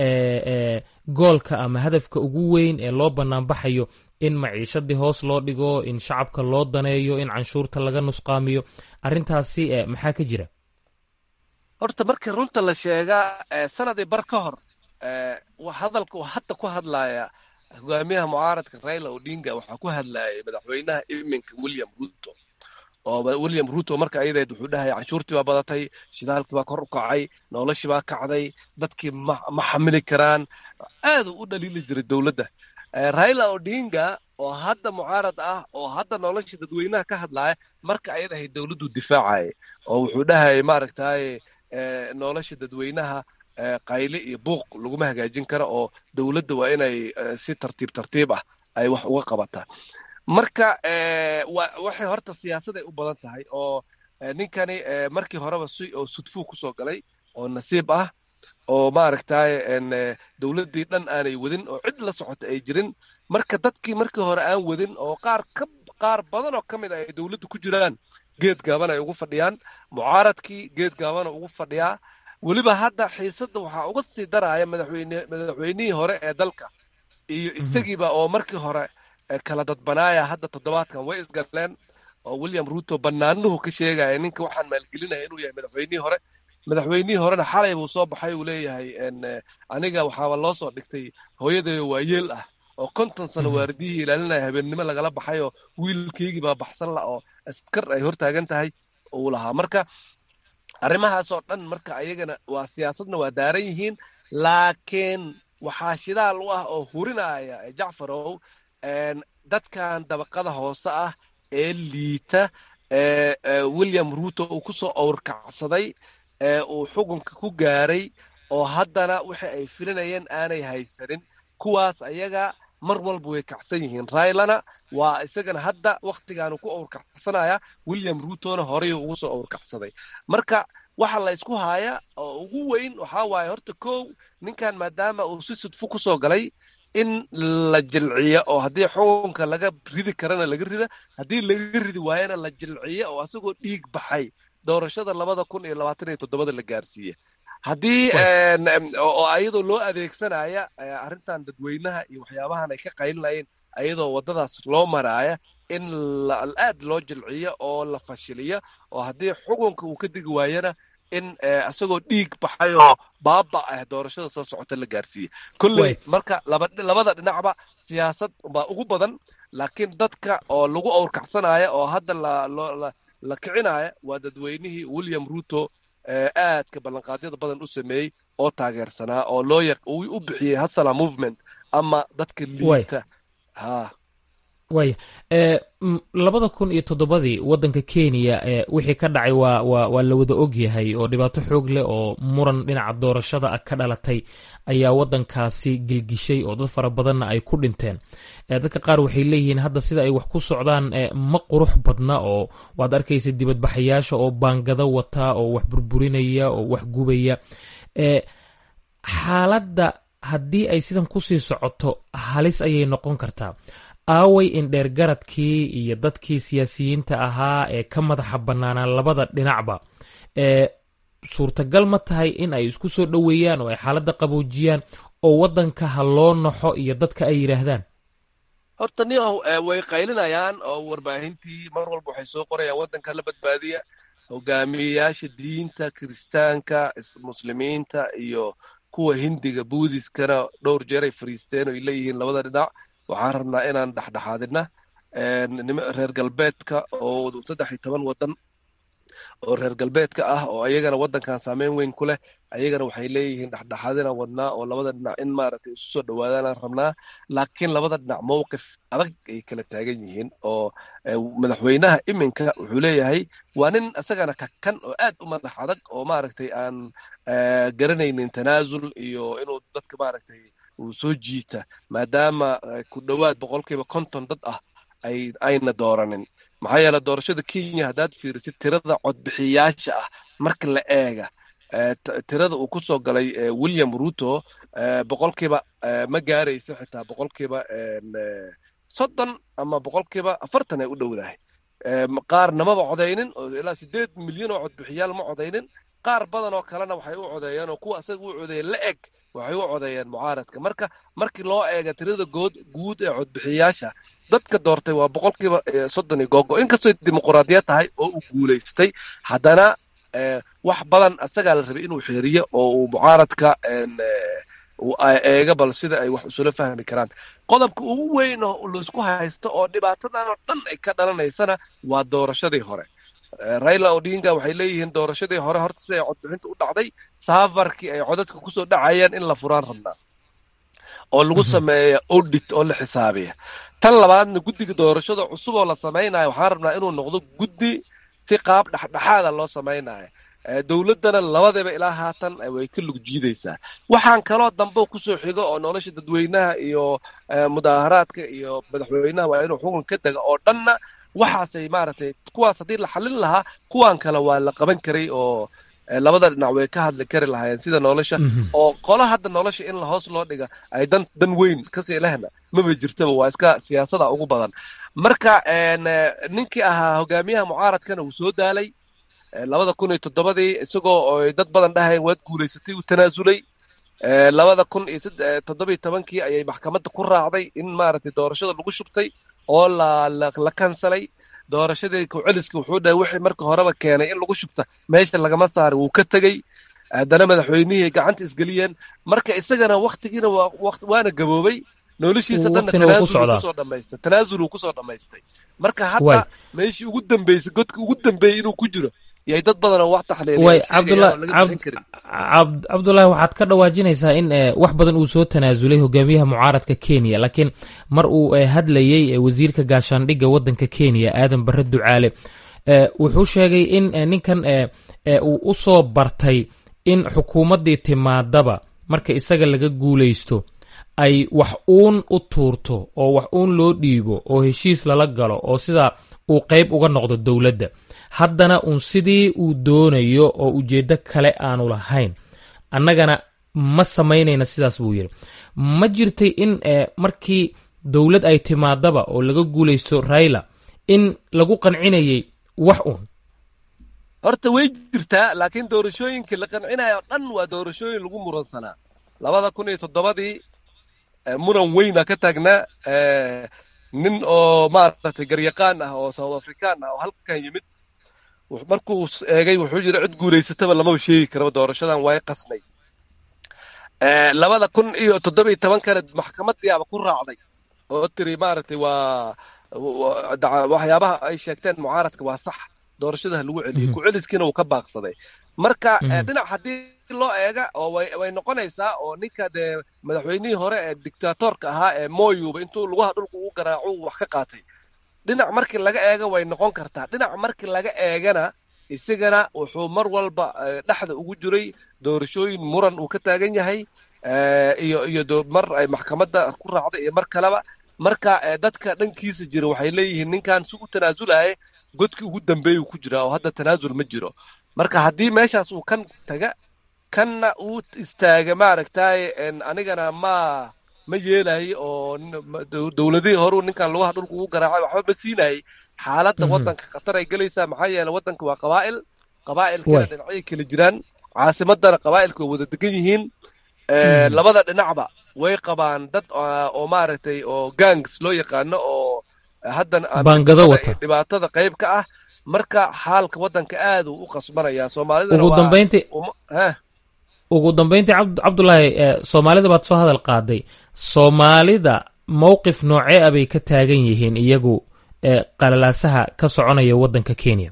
goolka ama hadafka ugu weyn ee loo banaanbaxayo in maciishadii hoos loo dhigo in shacabka loo daneeyo in canshuurta laga nusqaamiyo arrintaasi maxaa ka jira horta markii runta la sheegaa sanadii bar ka hor hadalka uu hadda ku hadlaya hogaamiyaha mucaaradka raila odinga waxaa ku hadlayay madaxweynaha iminka william ruto oo william ruto marka ayadeed wuxuu dhahaya canshuurtii baa badatay shidaalkii baa kor u kacay noloshii baa kacday dadkii ma xamili karaan aaduu u dhaliili jiray dowladda raila odinga oo hadda mucaarad ah oo hadda nolosha dadweynaha ka hadlaya marka ayad ahayd dowladdu difaacaya oo wuxuu dhahayay maaragtaye nolosha dadweynaha qayle iyo buuq laguma hagaajin karo oo dowladda waa inay si tartiib tartiib ah ay wax uga qabataa marka waxay horta siyaasaday u badan tahay oo ninkani markii horeba si oo sudfuu kusoo galay oo nasiib ah oo maaragtay dowladdii dhan aanay wadin oo cid la socota ay jirin marka dadkii markii hore aan wadin oo qaar ka qaar badan oo ka mid ah ay dowladda ku jiraan geed gaaban ay ugu fadhiyaan mucaaradkii geed gaabana ugu fadhiyaa weliba hadda xiisadda waxaa uga sii daraya madaxweyne madaxweynihii hore ee dalka iyo isagiiba oo markii hore kala dadbanaaya hadda toddobaadkan way isgaleen oo william ruto banaanuhu ka sheegaya ninka waxaan maalgelinaya inuu yahay madaxweynihii hore madaxweynihii horena xalay buu soo baxay uu leeyahay aniga waxaaba loo soo dhigtay hooyadeeyo waa yeel ah oo konton sano waaridiyihii ilaalinaya habeennimo lagala baxay oo wiilkeygii baa baxsan la oo askar ay hortaagan tahay uu lahaa marka arrimahaasoo dhan marka ayagana waa siyaasadna waa daaran yihiin laakiin waxaa shidaal u ah oo hurinaya jacfarow dadkan dabaqada hoose ah ee liita william ruto uu kusoo awrkacsaday ee uu xukunka ku gaaray oo haddana wixii ay filinayeen aanay haysanin kuwaas ayaga mar walba way kacsan yihiin raylana waa isagana hadda wakhtigaanu ku awrkacsanaya william rutona horeyuu ugu soo awrkacsaday marka waxa la ysku haaya oo ugu weyn waxaa waaye horta kow ninkan maadaama uu si sudfu kusoo galay in la jilciyo oo haddii xukunka laga ridi karana laga rida haddii laga ridi waayana la jilciyo oo asagoo dhiig baxay doorashada labada kun iyo labaatan iyo toddobada la gaarsiiye haddii oo ayadoo loo adeegsanaya arrintan dadweynaha iyo waxyaabahan ay ka qaylinayeen ayadoo waddadaas loo maraaya in aad loo jilciyo oo la fashiliyo oo haddii xukunka uu ka digi waayana in isagoo dhiig baxay oo baaba ah doorashada soo socota la gaarsiiye kolley marka labada dhinacba siyaasad baa ugu badan laakiin dadka oo lagu awrkacsanaya oo hadda la kicinaya waa dadweynihii william ruto aadka ballanqaadyada badan u sameeyey oo taageersanaa oo loo u bixiyey hasala movement ama dadka liita ha waaya labada kun iyo toddobadii waddanka kenya wixii ka dhacay waa waa waa la wada ogyahay oo dhibaato xoog leh oo muran dhinaca doorashada ah ka dhalatay ayaa waddankaasi gilgishay oo dad fara badanna ay ku dhinteen dadka qaar waxay leeyihiin hadda sida ay wax ku socdaan ma qurux badna oo waad arkaysa dibadbaxayaasha oo baangado wata oo wax burburinaya oo wax gubaya xaaladda haddii ay sidan kusii socoto halis ayay noqon kartaa aaway indheer garadkii iyo dadkii siyaasiyiinta ahaa ee ka madaxa bannaanaa labada dhinacba ee suurtagal ma tahay in ay isku soo dhoweeyaan oo ay xaaladda qaboojiyaan oo waddanka ha loo naxo iyo dadka ay yidhaahdaan horta niyahow way qaylinayaan oo warbaahintii mar walba waxay soo qorayaan waddanka la badbaadiya hogaamiyeyaasha diinta kiristaanka muslimiinta iyo kuwa hindiga buudiskana dhowr jeer ay fariisteen oo ay leeyihiin labada dhinac waxaan rabnaa inaan dhexdhexaadina reer galbeedka oo saddex iyo toban waddan oo reer galbeedka ah oo ayagana waddankan saameyn weyn ku leh ayagana waxay leeyihiin dhexdhexaadinaan wadnaa oo labada dhinac in maaragtay isu soo dhowaadaanaan rabnaa laakiin labada dhinac mowqif adag ay kala taagan yihiin oo madaxweynaha iminka wuxuu leeyahay waa nin isagana kakan oo aad u madax adag oo maaragtay aan garanaynin tanaasul iyo inuu dadka maaragtay uu soo jiita maadaama ku dhowaad boqolkiiba konton dad ah ay ayna dooranin maxaa yeele doorashada kenya haddaad fiirisid tirada codbixiyaasha ah marka la eega tirada uu ku soo galay william ruto boqolkiiba ma gaarayso xitaa boqolkiiba soddon ama boqolkiiba afartan ay u dhowdahay qaarna maba codaynin oo ilaa sideed milyan oo codbixiyaal ma codaynin qaar badan oo kalena waxay u codeeyeen oo kuwa asaga u codeeyeen la eg waxay u codeeyeen mucaaradka marka markii loo eega tirada good guud ee codbixiyayaasha dadka doortay waa boqolkiiba soddon iyo googo inkastoo dimuquraadiyad tahay oo uu guulaystay haddana wax badan asagaa la rabay inuu xeeriyo oo uu mucaaradka eega bal sida ay wax isula fahmi karaan qodobka ugu weyn oo laisku haysto oo dhibaatadan oo dhan ay ka dhalanaysana waa doorashadii hore raila odinga waxay leeyihiin doorashadii hore horta siday codbixinta u dhacday saafarkii ay codadka kusoo dhacayeen in la furaan rabnaa oo lagu sameeya audit oo la xisaabiya tan labaadna guddiga doorashada cusub oo la samaynayo waxaan rabnaa inuu noqdo guddi si qaab dhexdhexaada loo samaynayo dowladdana labadaba ilaa haatan way ka lug jiidaysaa waxaan kaloo dambe kusoo xigo oo nolosha dadweynaha iyo mudaaharaadka iyo madaxweynaha waa inuu xukun ka dega oo dhanna waxaasay maaragtay kuwaas haddii la xallin lahaa kuwaan kale waa la qaban karay oo labada dhinac way ka hadli kari lahaayeen sida nolosha oo qola hadda nolosha in lahoos loo dhiga ay dan dan weyn kasii lehna maba jirtaba waa iska siyaasada ugu badan marka ninkii ahaa hogaamiyaha mucaaradkana wuu soo daalay labada kun iyo toddobadii isagoo oy dad badan dhahayn waad guulaysatay uu tanaasulay labada kun iyo toddobiyo tobankii ayay maxkamadda ku raacday in maaragtay doorashada lagu shubtay oo la la kansalay doorashadii kuceliska wuxuu dhahay wixii marka horeba keenay in lagu shubta meesha lagama saari wuu ka tegey haddana madaxweynihii gacanta isgeliyeen marka isagana waktigiina waana gaboobay noloshiisa dhanna tanaasul dhamaystay tanaasul uu kusoo dhammaystay marka hadda meeshii ugu dambeysay godka ugu dambeeyey inuu ku jiro yay dad badan oo wax taxliilcabdullaahi waxaad ka dhawaajinaysaa in wax badan uu soo tanaasulay hogaamiyaha mucaaradka kenya laakiin mar uu hadlayey wasiirka gaashaandhigga waddanka kenya aadan barre ducaale wuxuu sheegay in ninkan uu u soo bartay in xukuumaddii timaadaba marka isaga laga guulaysto ay wax uun u tuurto oo wax uun loo dhiibo oo heshiis lala galo oo sidaa uu qayb uga noqdo dowladda haddana uun sidii uu doonayo oo ujeeddo kale aanu lahayn annagana ma samaynayna sidaas buu yidhi ma jirtay in markii dowlad ay timaadaba oo laga guulaysto raila in lagu qancinayay wax uun horta way jirtaa laakiin doorashooyinkii la qancinayo o dhan waa doorashooyin lagu muransanaa labada kun iyo toddobadii muran weyna ka taagnaa nin oo maaragtay garyaqaan ah oo south african ah oo halkan yimid markuu eegay wuxuu yidhi cid guulaysataba lamaba sheegi karaba doorashadan way qasnay labada kun iyo toddoba iyo tobankana maxkamadiiaba ku raacday oo tiri maaragtay waa waxyaabaha ay sheegteen mucaaradka waa sax doorashadaha lagu celiyey ku-celiskiina wuu ka baaqsaday marka dhinac haddii loo eega oo way noqonaysaa oo ninka dee madaxweynihii hore ee dictatorka ahaa ee moyuba intuu lugaha dhulka ugu garaaco wax ka qaatay dhinac markii laga eega way noqon kartaa dhinac markii laga eegana isagana wuxuu mar walba dhexda ugu jiray doorashooyin muran uu ka taagan yahay iyo iyo mar ay maxkamadda ku raacday iyo mar kaleba marka dadka dhankiisa jira waxay leeyihiin ninkan si u tanaasulaya godkii ugu dambeeyuu ku jiraa oo hadda tanaasul ma jiro marka haddii meeshaas uu kan taga kanna uu istaaga maaragtay anigana ma ma yeelayo oo dowladihii horeu ninkan lugaha dhulka ugu garaacay waxba ma siinayay xaaladda waddanka khatar ay gelaysaa maxaa yeele waddanka waa qabaa'il qabaa'ilkana dhinacyo kala jiraan caasimadana qabaa'ilka way wada degan yihiin labada dhinacba way qabaan dad oo maaragtay oo gangs loo yaqaano oo haddan dhibaatada qayb ka ah marka xaalka waddanka aad uu u qasbanayaa soomaalidana ugu dambayntii cabdulaahi soomaalida baad soo hadal qaaday soomaalida mowqif noocee a bay ka taagan yihiin iyagu qalalaasaha ka soconaya waddanka kenya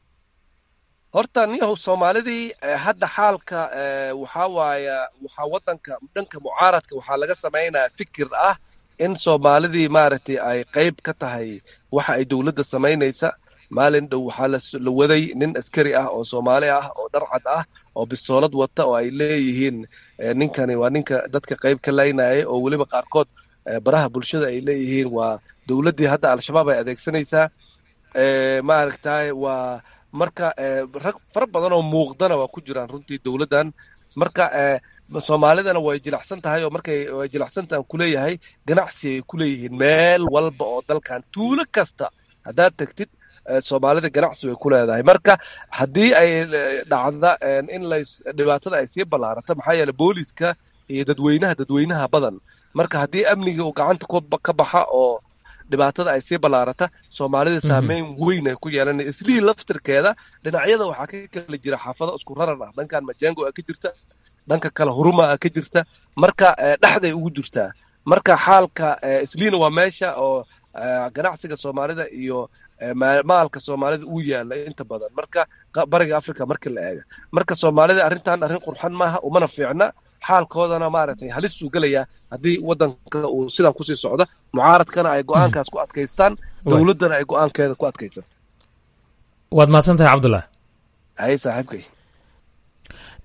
horta niyahow soomaalidii hadda xaalka waxaa waaya waxaa waddanka dhanka mucaaradka waxaa laga samaynaya fikir ah in soomaalidii maaragtay ay qayb ka tahay waxa ay dowladda samaynaysa maalin dhow waxaa la waday nin askari ah oo soomaali ah oo dharcad ah oo bistoolad wata oo ay leeyihiin ninkani waa ninka dadka qayb ka laynaya oo weliba qaarkood baraha bulshada ay leeyihiin waa dowladdii hadda al-shabaab ay adeegsanaysaa maaragtay waa marka rag fara badan oo muuqdana waa ku jiraan runtii dowladdan marka soomaalidana way jilacsan tahay oo markay way jilacsantahan kuleeyahay ganacsi ay kuleeyihiin meel walba oo dalkan tuulo kasta haddaad tegtid soomaalida ganacsi way ku leedahay marka haddii ay dhacda in la dhibaatada ay sii ballaarato maxaa yeele booliska iyo dadweynaha dadweynaha badan marka haddii amniga uu gacanta ka baxa oo dhibaatada ay sii ballaarata soomaalida saameyn weyn ay ku yeelan islihii laftirkeeda dhinacyada waxaa ka kala jira xaafado isku raran ah dhankan majengo a ka jirta dhanka kale huruma a ka jirta marka dhexday ugu jirtaa marka xaalka isliina waa meesha oo ganacsiga soomaalida iyo maalka soomaalida uu yaala inta badan marka bariga africa markii la eega marka soomaalida arrintan arrin qurxan maaha umana fiicna xaalkoodana maaragtay halis uu gelayaa haddii waddanka uu sidan kusii socdo mucaaradkana ay go-aankaas ku adkaystaan dowladdana ay go-aankeeda ku adkaysato waad mahadsan tahay cabdullah hay saaxiibkay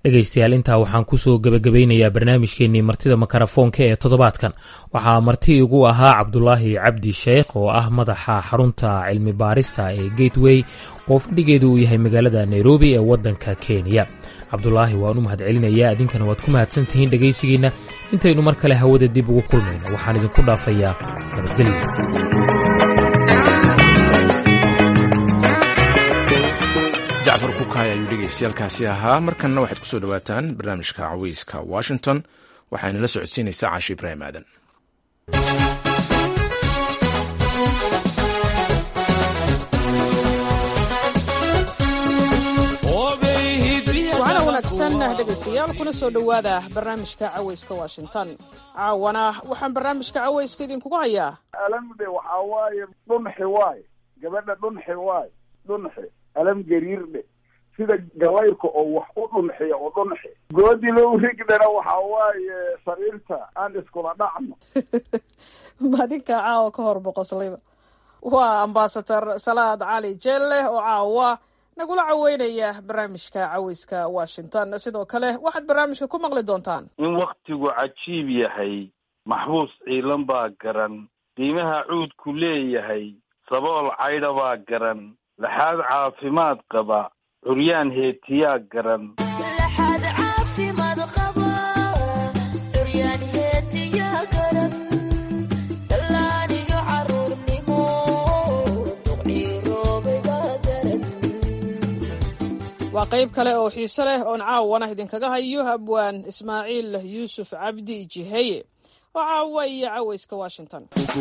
dhegaystayaal intaa waxaan kusoo gebagabaynayaa barnaamijkeenii martida makarafoonka ee toddobaadkan waxaa marti igu ahaa cabdulaahi cabdi sheekh oo ah madaxa xarunta cilmi baarista ee gateway oo fadhigeedu uu yahay magaalada nairobi ee waddanka kenya cabdulaahi waan u mahadcelinayaa idinkana waad ku mahadsan tihiin dhegaysigiinna intaynu mar kale hawada dib ugu kulmayno waxaan idinku dhaafayaa nabadgelyo jacfar kukaay ayuu dhegaystayaalkaasi ahaa markanna waxaad ku soo dhowaataan barnaamijka caweyska washington waxaana la socodsiinaysaa caashi ibraahim aadan waxaana wanaagsan dhegaystayaal kuna soo dhowaada barnaamijka caweyska washington caawana waxaan barnaamijka caweyska idinkugu hayaa alamde waxaa waaye dhunxi waay gabadha dhunxi waay dhunxi alam gariirdhe sida gabayrka oo wax u dhunxiya oo dhunxi goodi low rigdhana waxaa waaye sariirta aan iskula dhacno madinka caawa ka hor boqoslayba waa ambasador salaad cali jelle oo caawa nagula caweynaya barnaamijka caweyska washington sidoo kale waxaad barnaamijka ku maqli doontaan in waktigu cajiib yahay maxbuus ciilan baa garan qiimaha cuudku leeyahay sabool caydha baa garan laxaad caafimaad qaba curyaan heetiyaa garan waa qayb kale oo xiise leh oon caawana idinkaga hayo abwaan ismaaciil yuusuf cabdi jiheye oo caawa iyo caweyska washington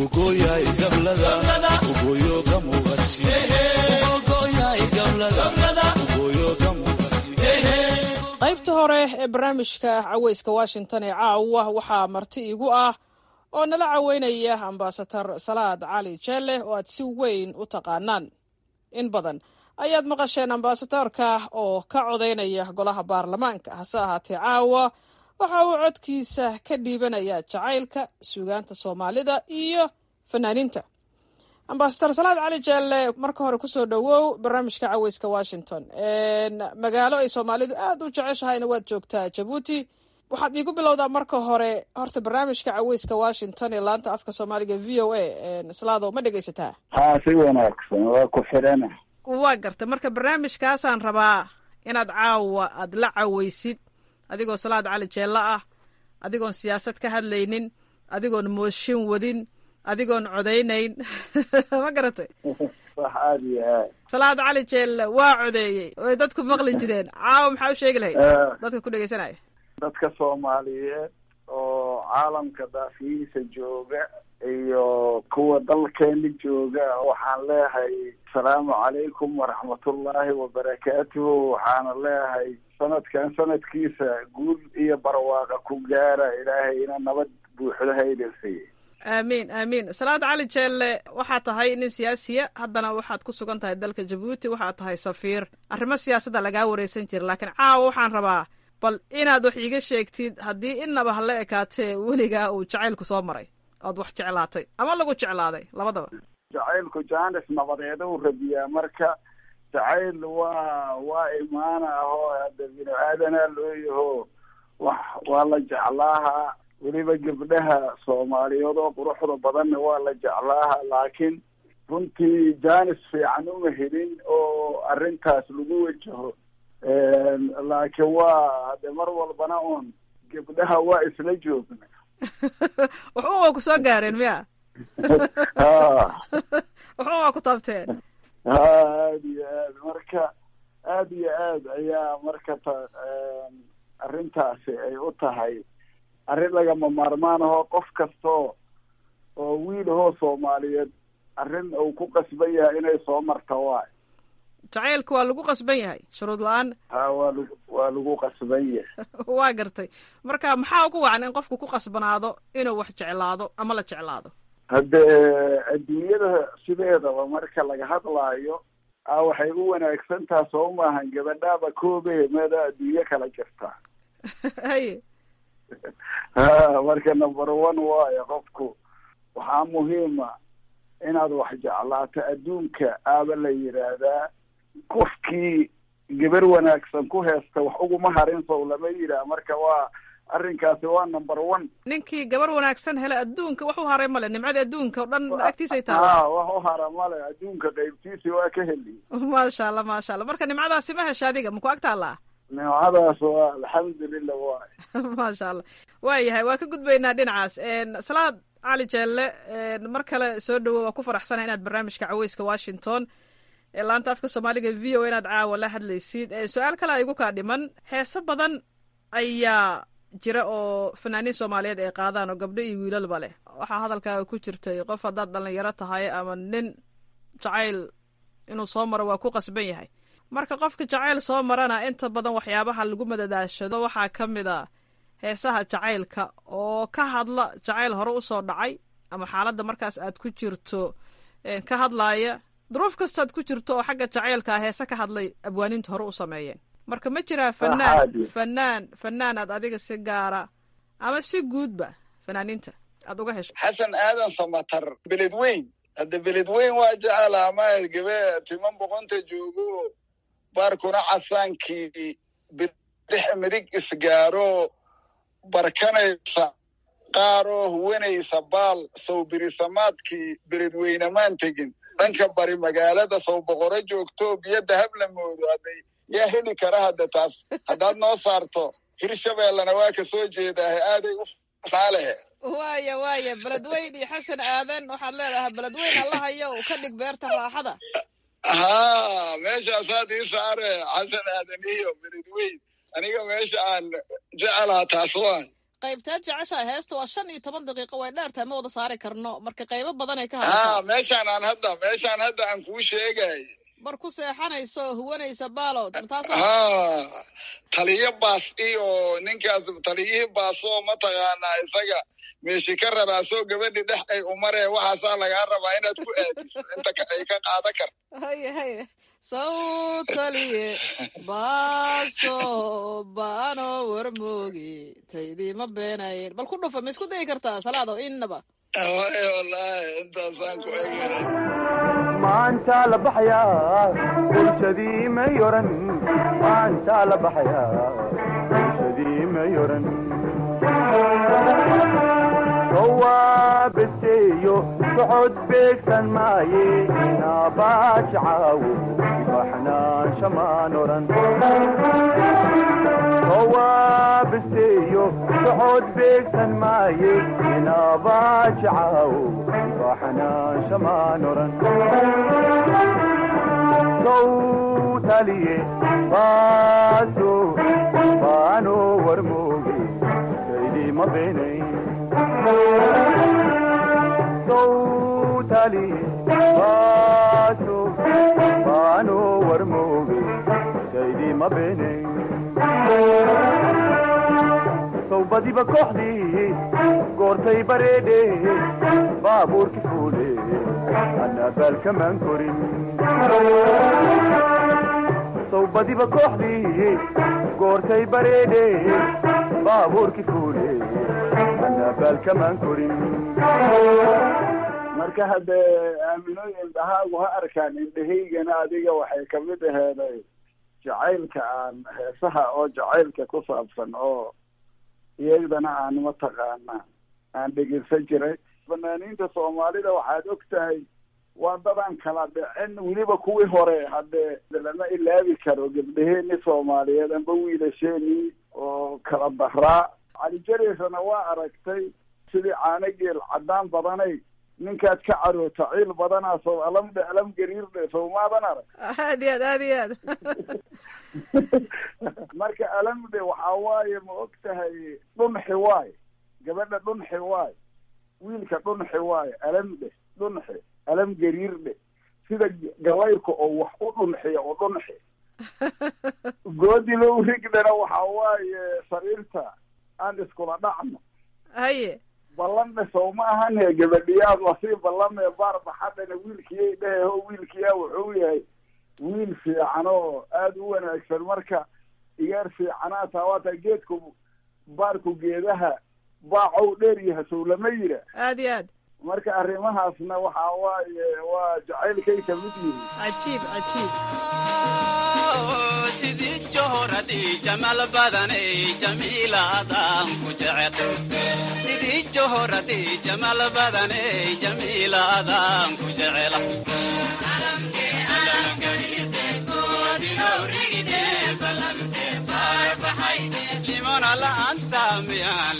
qaybta hore ee barnaamijka caweyska washington ee caawa waxaa marti igu ah oo nala caweynaya ambasador salaad cali jelle oo aad si weyn u taqaanaan in badan ayaad maqasheen ambasadorka oo ka codaynaya golaha baarlamaanka hase ahaatee caawa waxa uu codkiisa ka dhiibanayaa jacaylka suugaanta soomaalida iyo fanaaniinta ambasador salaad cali jelle marka hore kusoo dhowow barnaamijka caweyska washington magaalo ay soomaalidu aada u jeceshahayna waad joogtaa jabuuti waxaad iigu bilowdaa marka hore horta barnaamijka caweyska washington ee laanta afka soomaaliga v o a slaado ma dhegaysataa haa si wanaagsan waa ku xidhana waa garta marka barnaamijkaasaan rabaa inaad caawa aad la caweysid adigoo salaad cali jeello ah adigoon siyaasad ka hadlaynin adigoon mooshin wadin adigoon codaynayn ma garatay wax aada iyo aad salaad cali jeelle waa codeeyey oy dadku maqli jireen caawa maxaa u sheegi lahayd dadka ku dhegeysanaya dadka soomaaliyeed oo caalamka daafihiisa jooga iyo kuwa dalkeena jooga waxaan leeyahay asalaamu calaykum waraxmatullaahi wabarakaatuhu waxaana leeyahay sanadkan sanadkiisa guul iyo barwaaqa ku gaara ilaahayna nabad buuxda haydan siiye aamiin aamiin salaad cali jeelle waxaa tahay nin siyaasiya haddana waxaad ku sugan tahay dalka jabuuti waxaad tahay safiir arrimo siyaasadda lagaa wareysan jira laakiin caawa waxaan rabaa bal inaad wax iiga sheegtid haddii innaba hala ekaatee weligaa uu jacaylku soo maray oad wax jeclaatay ama lagu jeclaaday labadaba jacaylku jaanis nabadeeda u rabiyaa marka jacayl waa waa imaana ahoo hadda binu aadanaa loo yaho wax waa la jeclaaha weliba gabdhaha soomaaliyeed oo quruxda badanna waa la jeclaaha laakiin runtii jaanis fiican uma helin oo arrintaas lagu wajaho laakiin waa hade mar walbana un gabdhaha waa isla joogna waxba waa ku soo gaareen miya ha waxba waa ku taabteen ha aada iyo aad marka aada iyo aad ayaa marka ta arrintaasi ay u tahay arrin lagama maarmaan ahoo qof kastoo oo wiil ahoo soomaaliyeed arrin uu ku qasban yahay inay soo marta waay jacaylka waa lagu qasban yahay shuruud la-aan ha waa lagu waa lagu qasban yahay waa gartay marka maxaa ugu wacan in qofku ku qasbanaado inuu wax jeclaado ama la jeclaado haddee adduunyada sideedaba marka laga hadlaayo a waxay u wanaagsan taha soo maahan gabadhaaba koobe meeda adduunyo kala jirtaa haye ha marka number one waayo qofku waxaa muhiima inaad wax jeclaato adduunka aaba la yidhaahdaa qofkii gabar wanaagsan ku heesta wax uguma harin sow lama yidhaah marka waa arrinkaasi waa number one ninkii gabar wanaagsan hele adduunka wax u haray male nimcada adduunka o dhan agtiisay taala ha wax u hara male adduunka qaybtiisi waa ka heli maasha allah maasha allah marka nimcadaasi ma hesha adiga maku ag taallaa nimcadaas waa alxamdulilah waay maasha allah waayahay waa ka gudbaynaa dhinacaas salaad cali jeelle mar kale soo dhowo waa ku faraxsanaha inaad barnaamijka caweyska washington ee laanta afka soomaaliga v o inaad caawa la hadlaysid su-aal kale igu kaa dhiman heese badan ayaa jira oo fanaaniin soomaaliyeed ay qaadaan oo gabdho iyo wiilalba leh waxaa hadalkaaga ku jirtay qof haddaad dhalinyaro tahay ama nin jacayl inuu soo maro waa ku qasban yahay marka qofka jacayl soo marana inta badan waxyaabaha lagu madadaashado waxaa ka mid a heesaha jacaylka oo ka hadla jacayl hore usoo dhacay ama xaaladda markaas aad ku jirto ka hadlaaya duruuf kastaad ku jirto oo xagga jacaylkaa heese ka hadlay abwaaniinta hore u sameeyeen marka ma jiraa fanaan fanaan fanaan aad adiga si gaara ama si guudba fanaaniinta aad uga hesho xasan aadan samatar beled weyn hadda beled weyn waa jecel ama gabe timan boqonta joogo baarkuna casaankii bidix midig isgaaro barkanaysa qaaroo huwanaysa baal sow birisamaadkii beledweynamaan tegin dhanka bari magaalada sow boqoro joogto biyo dahab la moodo hadday yaa heli kara hadda taas haddaad noo saarto hirshabeellena waa ka soo jeedaahe aaday u faalehe waaya waaya beledweyn iyo xasan aadan waxaad leedahay beledweyn allahayo u ka dhig beerta raaxada haa meeshaasaad ii saare xasan aadan iyo beledweyn aniga meesha aan jecelaha taas waan qaybteed jeceshaa heesta waa shan iyo toban daqiiqo way dheertahay ma wada saari karno marka qaybo badanay ka haa hadashaa meeshaan aan hadda meeshaan hadda aan kuu sheegay bar ku seexanayso oo huwanaysa baalo taas haa taliyo baas iyo ninkaas taliyihii baasoo mataqaanaa isaga meeshi ka raraasoo gabadhi dhex ay umaree waxaasaa lagaa rabaa inaad ku aadiso inta ka- ay ka qaadan karto haye haye sawtaliye baaso baano warmoogi taydiima beenayen bal ku dhufa ma isku dayi kartaa salaado innaba waay wallaahi intaasaan ku egeray maanta la baxayaa bulshadii may oran maanta la baxayaa bulshadii may oran sowaabeteeyo socod beegsan maaye naabaaji caawo baxnaansha maan oran sowaabeteeyo socod beegsan maaye naabaaji caawo baxnaansha maan oran sowtaliye baaso baano warmooge kaydima beenay sowtaliye baaso baano warmooge kaydima beenay sowbadiba kooxdii goortay bareedhe baabuurki fuule anabaalkamaan korin sowbadiba kooxdii goortay bareedhe baabuurki fuule anabaalkamaan korin marka haddee aaminooyin dhahaagu ha arkaan indhahaygana adiga waxay kamid aheeday jacaylka aan heesaha oo jacaylka ku saabsan oo iyagdana aan mataqaana aan dhegeysan jiray fanaaniinta soomaalida waxaad og tahay waa dadaan kala dhicin weliba kuwii hore haddee lama ilaabi karo gabdhaheeni soomaaliyeed amba wiilasheenii oo kala daraa calijareysana waa aragtay sidii caano geel caddaan badanay ninkaad ka caroota ciil badanaa sow alamdhe alam gariirdhe sow maadan arag aad iyo aad aad iyo aad marka alamdhe waxaa waaye ma og tahay dhunxi waay gabadha dhunxi waay wiilka dhunxi waaye alamdhe dhunxi alam gariirdhe sida galayrka oo wax u dhunxiya oo dhunxi goodilo rigdhana waxaa waaye sariirta aan iskula dhacno haye ballanna sow ma ahan he gabadhiyaad lasii ballamee baar baxadhana wiilkiyay dhehe ho wiilkiyaa wuxuu yahay wiil fiican oo aada u wanaagsan marka igaar fiicanaa taa waataa geedku baarku geedaha baacow dheer yaha sow lama yira aad iyo aad marka arrimahaasna waxaa waaye waa jacaylkay kamid yihiin cajiib cajiib sidii johoradi jamal badanay jamiilaadaan ku jecel sidii johoradi jamal badanay jamiilaadaan ku jecela limona la'aanta miyaan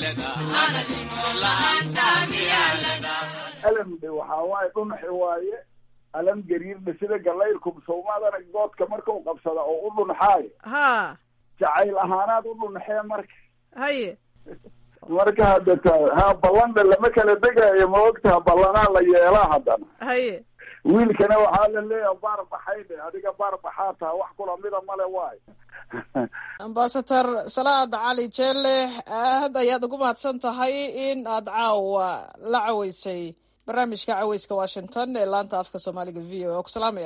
alamde waxaa waaye dhunaxi waaye alam gariirdhe sida galayrkum sawmaad arag goodka markau qabsada oo u dhunxaayo ha jacayl ahaanaad u dhunxee marka haye marka hadda ta ha ballandha lama kala degaayo ma ogtaha ballanaa la yeelaa haddana haye wiilkana waxaa la leeyaha baar baxaydhe adiga baar baxaa taha wax kula mida male waayo ambasador salaad cali jeelle aad ayaad ugu mahadsan tahay in aad caawa la caweysay barnaamijka caweyska washington ee laanta afka soomaaliga v o a ku salaamaya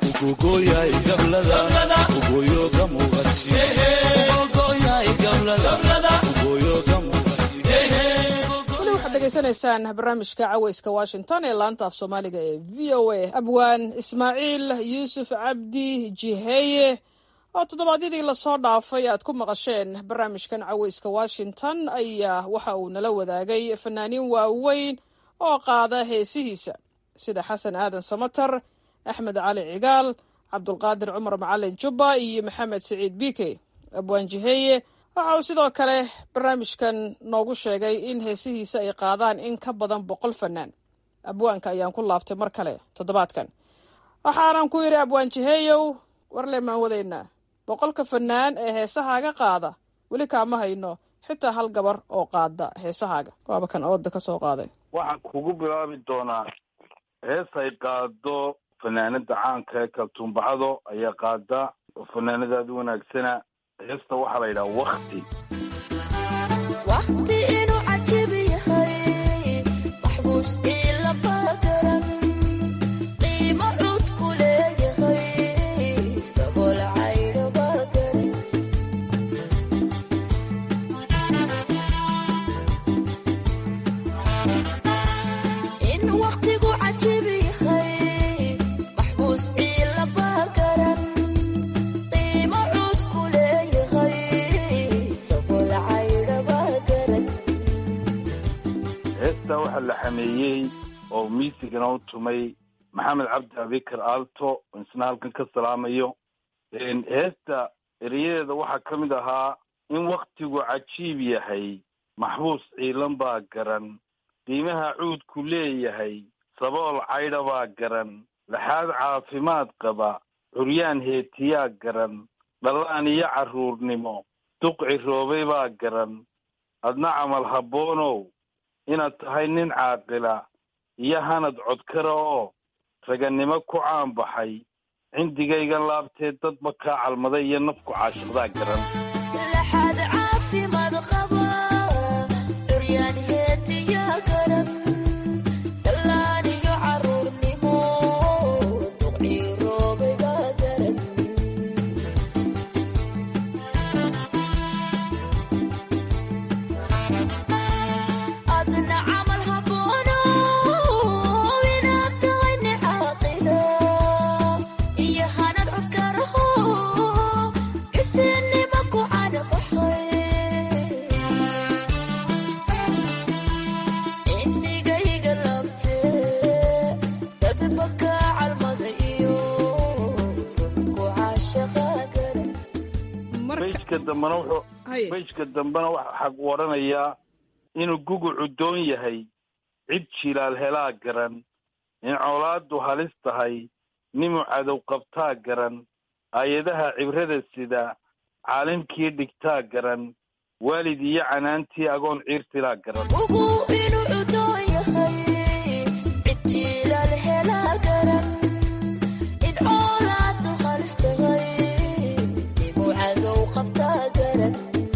weli waxaad degeysanaysaan barnaamijka caweyska washington ee laanta af soomaaliga ee v o a abwaan ismaaciil yuusuf cabdi jiheeye oo toddobaadyadii lasoo dhaafay aad ku maqasheen barnaamijkan caweyska washington ayaa waxa uu nala wadaagay fanaaniin waaweyn oo qaada heesihiisa sida xasan aadan samatar axmed cali cigaal cabdulqaadir cumar macalin jubba iyo maxamed siciid bike abwaan jiheeye waxa uu sidoo kale barnaamijkan noogu sheegay in heesihiisa ay qaadaan in ka badan boqol fanaan abwaanka ayaan ku laabtay mar kale toddobaadkan waxaanan ku yidhi abwaan jiheeyow warle maan wadaynaa boqolka fanaan ee heesahaaga qaada weli kaama hayno xitaa hal gabar oo qaada heesahaaga waaba kan ooda ka soo qaaday waxaan kugu bilaabi doonaa hees ay qaado fanaanada caanka ee kaltuumbacado ayaa qaada oo fanaanadaada wanaagsana heesta waxaa la yidhaha wakti waqti inuu cajib yahay maxbuus ciila bagaran qiimo cud ku leeyahay sabool caydho bagaran in waqtigu cajib yahay maxbuus ciila bagaran qiimo cud ku leeyahay sabool caydho bagaran heestaa waxaa la xameeyey oo miisigana u tumay maxamed cabdi abikar aalto oo isna halkan ka salaamayo heesta erayadeeda waxaa ka mid ahaa in waktigu cajiib yahay maxbuus ciilan baa garan qiimaha cuudku leeyahay sabool caydha baa garan laxaad caafimaad qaba curyaan heetiyaa garan dhallaan iyo carruurnimo duq ciroobay baa garan adna camal habboonow inaad tahay nin caaqila iyo hanad codkara oo ragannimo ku caanbaxay cindigaygan laabtee dadba kaa calmaday iyo nafku caashiqdaa garan laxaad caafimaad qaba curyaan heetiyaa garan dhallaan iyo carruurnimo duqciiroobay baa garan adna camal habboono inaad tahay nin caaqila iyo hanad codkaraho isinima ku canabaxay cindigayga labtee dadba kaa calmada iyo ku caashaqa garan beyjka dambena wuxuu beyjka dambena waxaa waranayaa inuu gugucu doon yahay cid jilaal helaa garan in colaaddu halis tahay nimuu cadow qabtaa garan aayadaha cibrada sida caalimkii dhigtaa garan waalid iyo canaantii agoon ciirtilaa garan ugu inuu cudoon yahay cid jilaal helaa garan in coolaadu halis tahay nimuu cadow qabtaa garan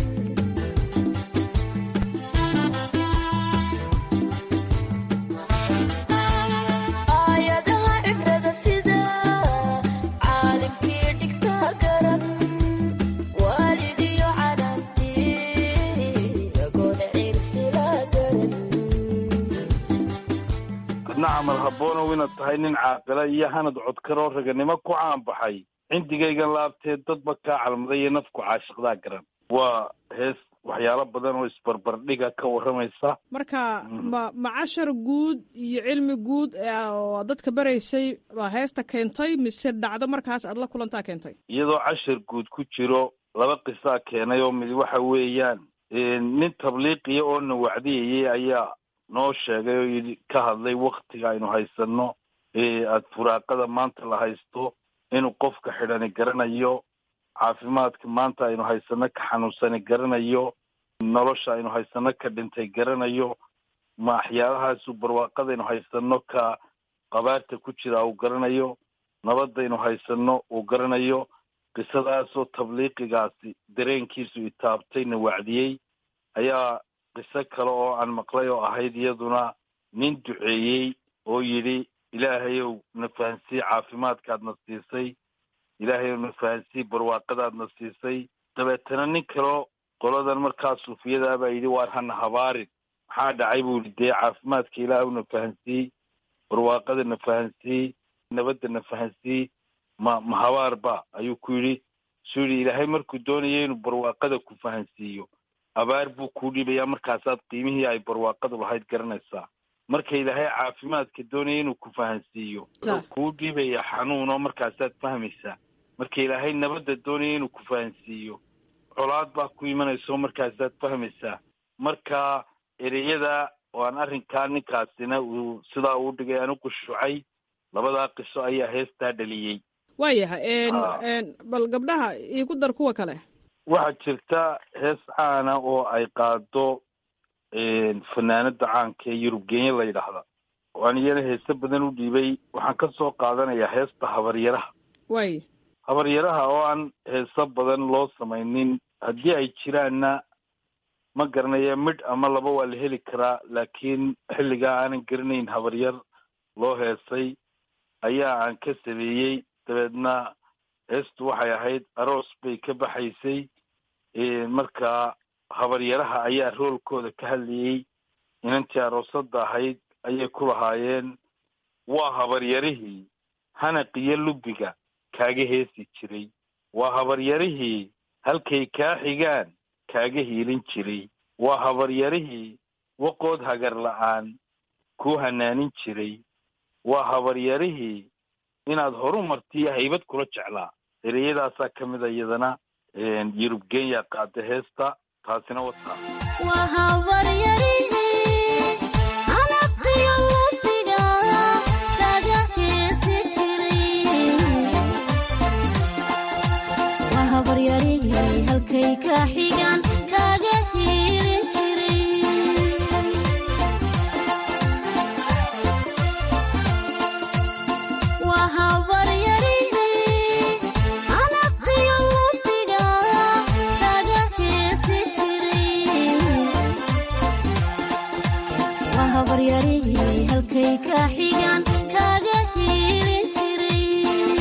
aayadaha cibrada sida caalimkii dhigtaa garan waalid iyo canaantii agoon ciirsilaa garan adna camal habboonow inaad tahay nin caaqila iyo hanad codkaroo raganimo ku caanbaxay cindigaygan laabtee dadba kaa calmaday iyo nafku caashiqdaa garan waa hees waxyaalo badan oo isbarbardhiga ka warramaysa marka ma ma cashar guud iyo cilmi guud oo dadka baraysay baa heesta keentay mise dhacdo markaas aad la kulantaa keentay iyadoo cashar guud ku jiro laba qisaa keenay oo mid waxa weeyaan nin tabliiqiya oo na wacdiyayay ayaa noo sheegay oo yidhi ka hadlay waktiga aynu haysanno aada furaaqada maanta la haysto inuu qofka xidhani garanayo caafimaadka maanta aynu haysano ka xanuunsani garanayo nolosha aynu haysano ka dhintay garanayo ma waxyaalahaasu barwaaqadaynu haysano ka qabaarta ku jira uu garanayo nabadaynu haysano uu garanayo qisadaasoo tabliiqigaasi dareenkiisu itaabtayna wacdiyey ayaa qiso kale oo aan maqlay oo ahayd iyaduna nin duceeyey oo yidhi ilaahayow na fahansii caafimaadkaadna siisay ilaahayow na fahansii barwaaqadaadna siisay dabeetana nin kaleo qoladan markaa suufiyadaa baa yidhi waar hana habaarin maxaa dhacay buu yidhi dee caafimaadka ilaahw na fahansii barwaaqada na fahansii nabadda na fahansii ma ma habaar ba ayuu ku yidhi suu yidhi ilaahay markuu doonaya inuu barwaaqada ku fahansiiyo abaar buu kuu dhiibayaa markaasaad qiimihii ay barwaaqadu lahayd garanaysaa marka ilaahay caafimaadka doonaya inuu ku fahansiiyo wuxuu kuu dhiibaya xanuunoo markaasaad fahmaysaa marka ilaahay nabadda doonaya inuu ku fahansiiyo colaad baa ku imanayso markaasaad fahmaysaa marka ereyada oo aan arrinkaa ninkaasina uu sidaa uu dhigay aan u qushuucay labadaa qiso ayaa heestaa dhaliyey waayahay bal gabdhaha iigu dar kuwa kale waxaa jirta hees caana oo ay qaado fanaanada caanka ee yurubgeenya la yidhaahda oo aan iyana heese badan u dhiibay waxaan ka soo qaadanayaa heesta habaryaraha waay habaryaraha oo aan heeso badan loo samaynin haddii ay jiraanna ma garanaya midh ama laba waa la heli karaa laakiin xilligaa aanan garanayn habaryar loo heesay ayaa aan ka sameeyey dabeedna heestu waxay ahayd aroos bay ka baxaysay marka habaryaraha ayaa roolkooda ka hadlayey inantii aroosada ahayd ayay ku lahaayeen waa habaryarihii hanaqiyo lubiga kaaga heesi jiray waa habaryarihii halkay kaa xigaan kaaga hiilin jiray waa habaryarihii waqood hagar la-aan kuu hanaanin jiray waa habaryarihii inaad horu martiyo haybad kula jeclaa ereyadaasaa ka mid a iyadana yurub kenya qaada heesta taasina wataa waa habaryarihii anaqiyo lubiga kaga heesi jiray waa habaryarihii halkay ka xigaan kaga hiilin jiray waa habaryarihii anaqiyo lubiga kaga heesi jiray waa habaryarihii halkay ka xigaan kaga hiilin jiray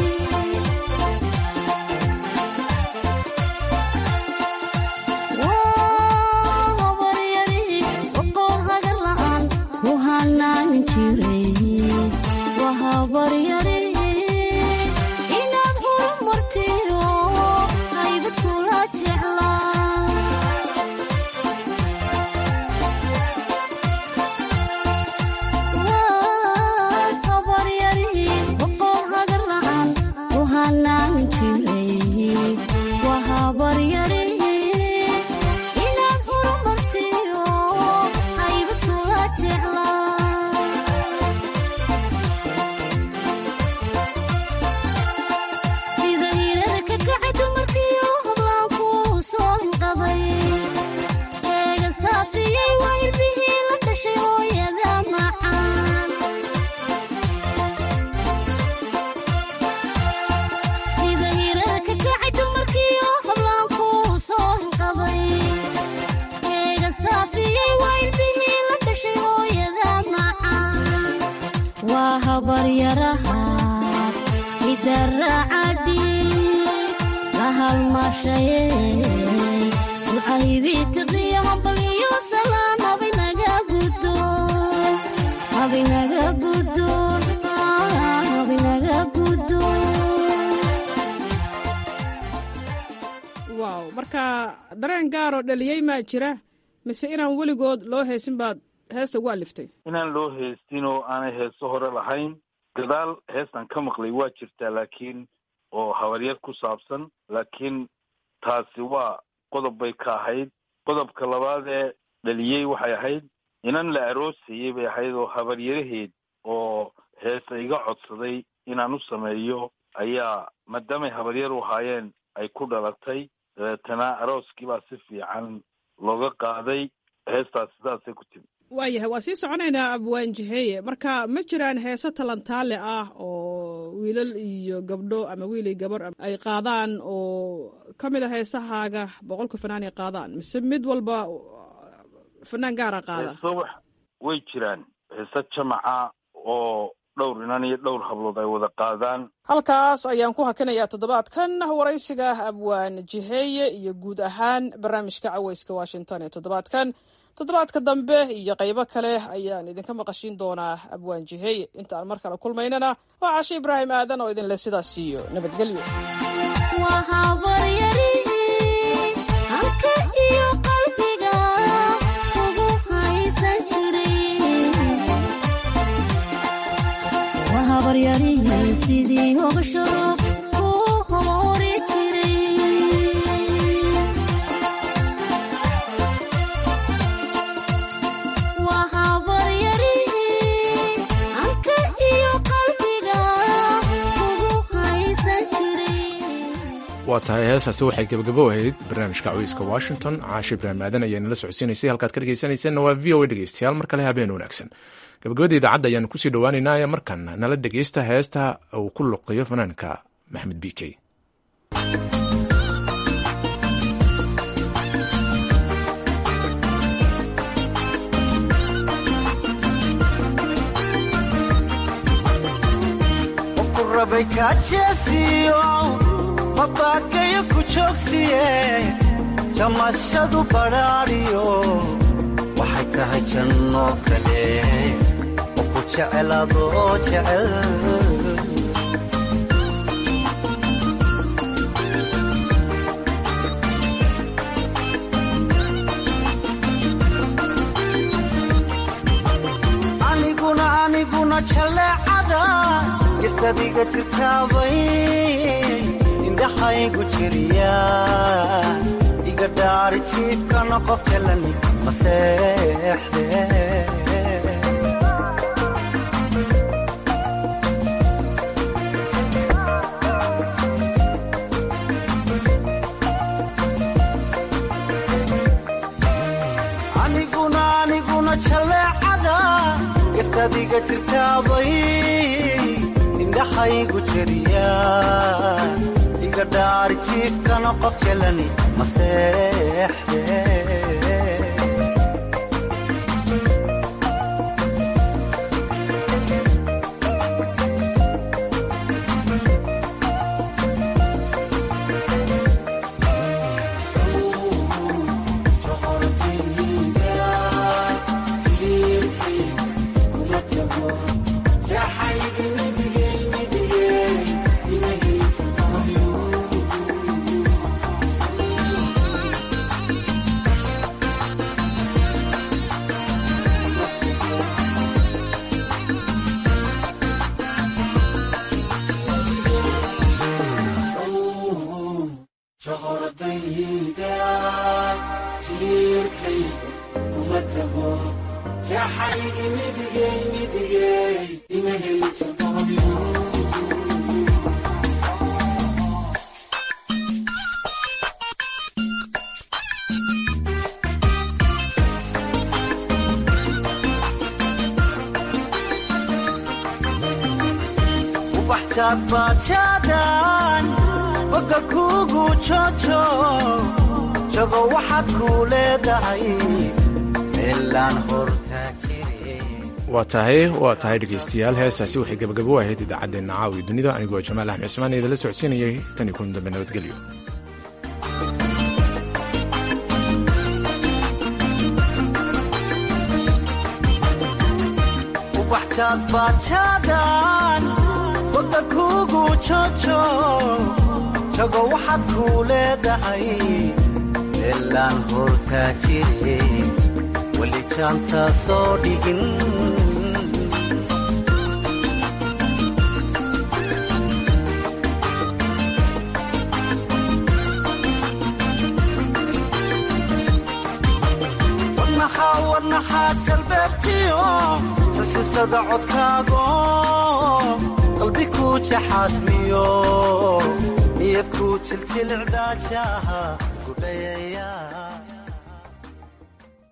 waa habaryarihii waqood hagar la'aan ku hanaanin jiray waa habaryarihii inaad horumartiyo haybad kula jeclaa waa habaryarihii waqood hagar la'aan ku hanaanin jiray waa habaryarihii inaad horumartiyo haybad kula jeclaa sida hiirada ka kacay dumarkiyo hablaan kuu soo hinqaday eega saafiyey waa ilbihii la dhashay hooyada macaan sida hiirada ka kacay dumarkiyo hablaan kuu soo hinqaday eega saafiyey waa ilbihii la dhashay hooyada macaan waa habaryaraha idaracadhi la halmashaye ucaybitiqiyo hambaliyo salaan habinaga gudoon habinaga gudoon habinaga gudoon fanaan gaaroo dhaliyey maa jira mise inaan weligood loo heesin baad heesta ugu aliftay inaan loo heestin oo aanay heeso hore lahayn gadaal heestan ka maqlay waa jirtaa laakiin oo habaryar ku saabsan laakiin taasi waa qodob bay ka ahayd qodobka labaad ee dhaliyey waxay ahayd inan la aroosayey bay ahayd oo habaryaraheed oo heesa iga codsaday inaan u sameeyo ayaa maadaamay habaryar u ahaayeen ay ku dhalatay dabeetana arooskii baa si fiican looga qaaday heestaas sidaasay ku timi waayahay waa sii soconaynaa abwaan jiheeye marka ma jiraan heeso talantaale ah oo wiilal iyo gabdho ama wiil iyo gabar ay qaadaan oo ka mid a heesahaaga boqolka fanaan ay qaadaan mise mid walba fanaan gaara qaada heeso wax way jiraan heeso jamaca oo dhowr inan iyo dhowr hablood ay wada qaadaan halkaas ayaan ku hakinayaa toddobaadkan waraysiga abwaan jiheeye iyo guud ahaan barnaamijka caweyska washington ee toddobaadkan toddobaadka dambe iyo qaybo kale ayaan idinka maqashiin doonaa abwaan jiheeye inta aan mar kale kulmaynana waa cashe ibraahim aadan oo idinle sidaas siiyo nabadgelyo sidii hogasho ku hori jiray waa habaryarihii anka iyo qalbiga ugu haysan jiray waa tahay heestaasi waxay gebagabo ahayd barnaamijka caweyska washington caashe ibraahim aadan ayaa nala socodsiinaysay halkaad ka dhegeysanayseena waa v o a dhegeystayaal mar kale habeen wanaagsan gabagabada idaacadda ayaanu kusii dhowaaneynaa markan nala dhegeysta heesta uu ku luqiyo fanaanka maxmed b k qofku rabay kaajeesiyo mabaakayo ku joogsiye jamashadu badhaadhiyo waxay tahay janno kale qofku jecelaadoo jecel aniguna aniguna jaleecada isadiga jirtaabay indhaxaygu jiriya iga dhaari jiifkana qof jalani maseexde aniguna aniguna jaleecada isadiga jirtaabay indhaxaygu jiriya iga dhaari jiifkana qof jalani maseexde bajaadbajaadan boga kuugu jojo jago waxaad kuu leedahay meelaan hortaa waa tahay waa tahay dhegeystayaal heestaasi waxay gabagabo ahayd idaacaddeenna caawi dunida anigoo jamaal axmed cismaan idinla socodsiinayay tan iyo kulan dambe nabadgelyo bajaadbajaadan boga kuugu jojo jago waxaad kuu leedahay meelaan hortaa jire weli jaanta soo dhigin wadnaxaa wadnaxaad jalbeebtiyo sasisada codkaago qalbi ku jaxaasmiyo niyad ku jiljilcdaajaha gudhayaya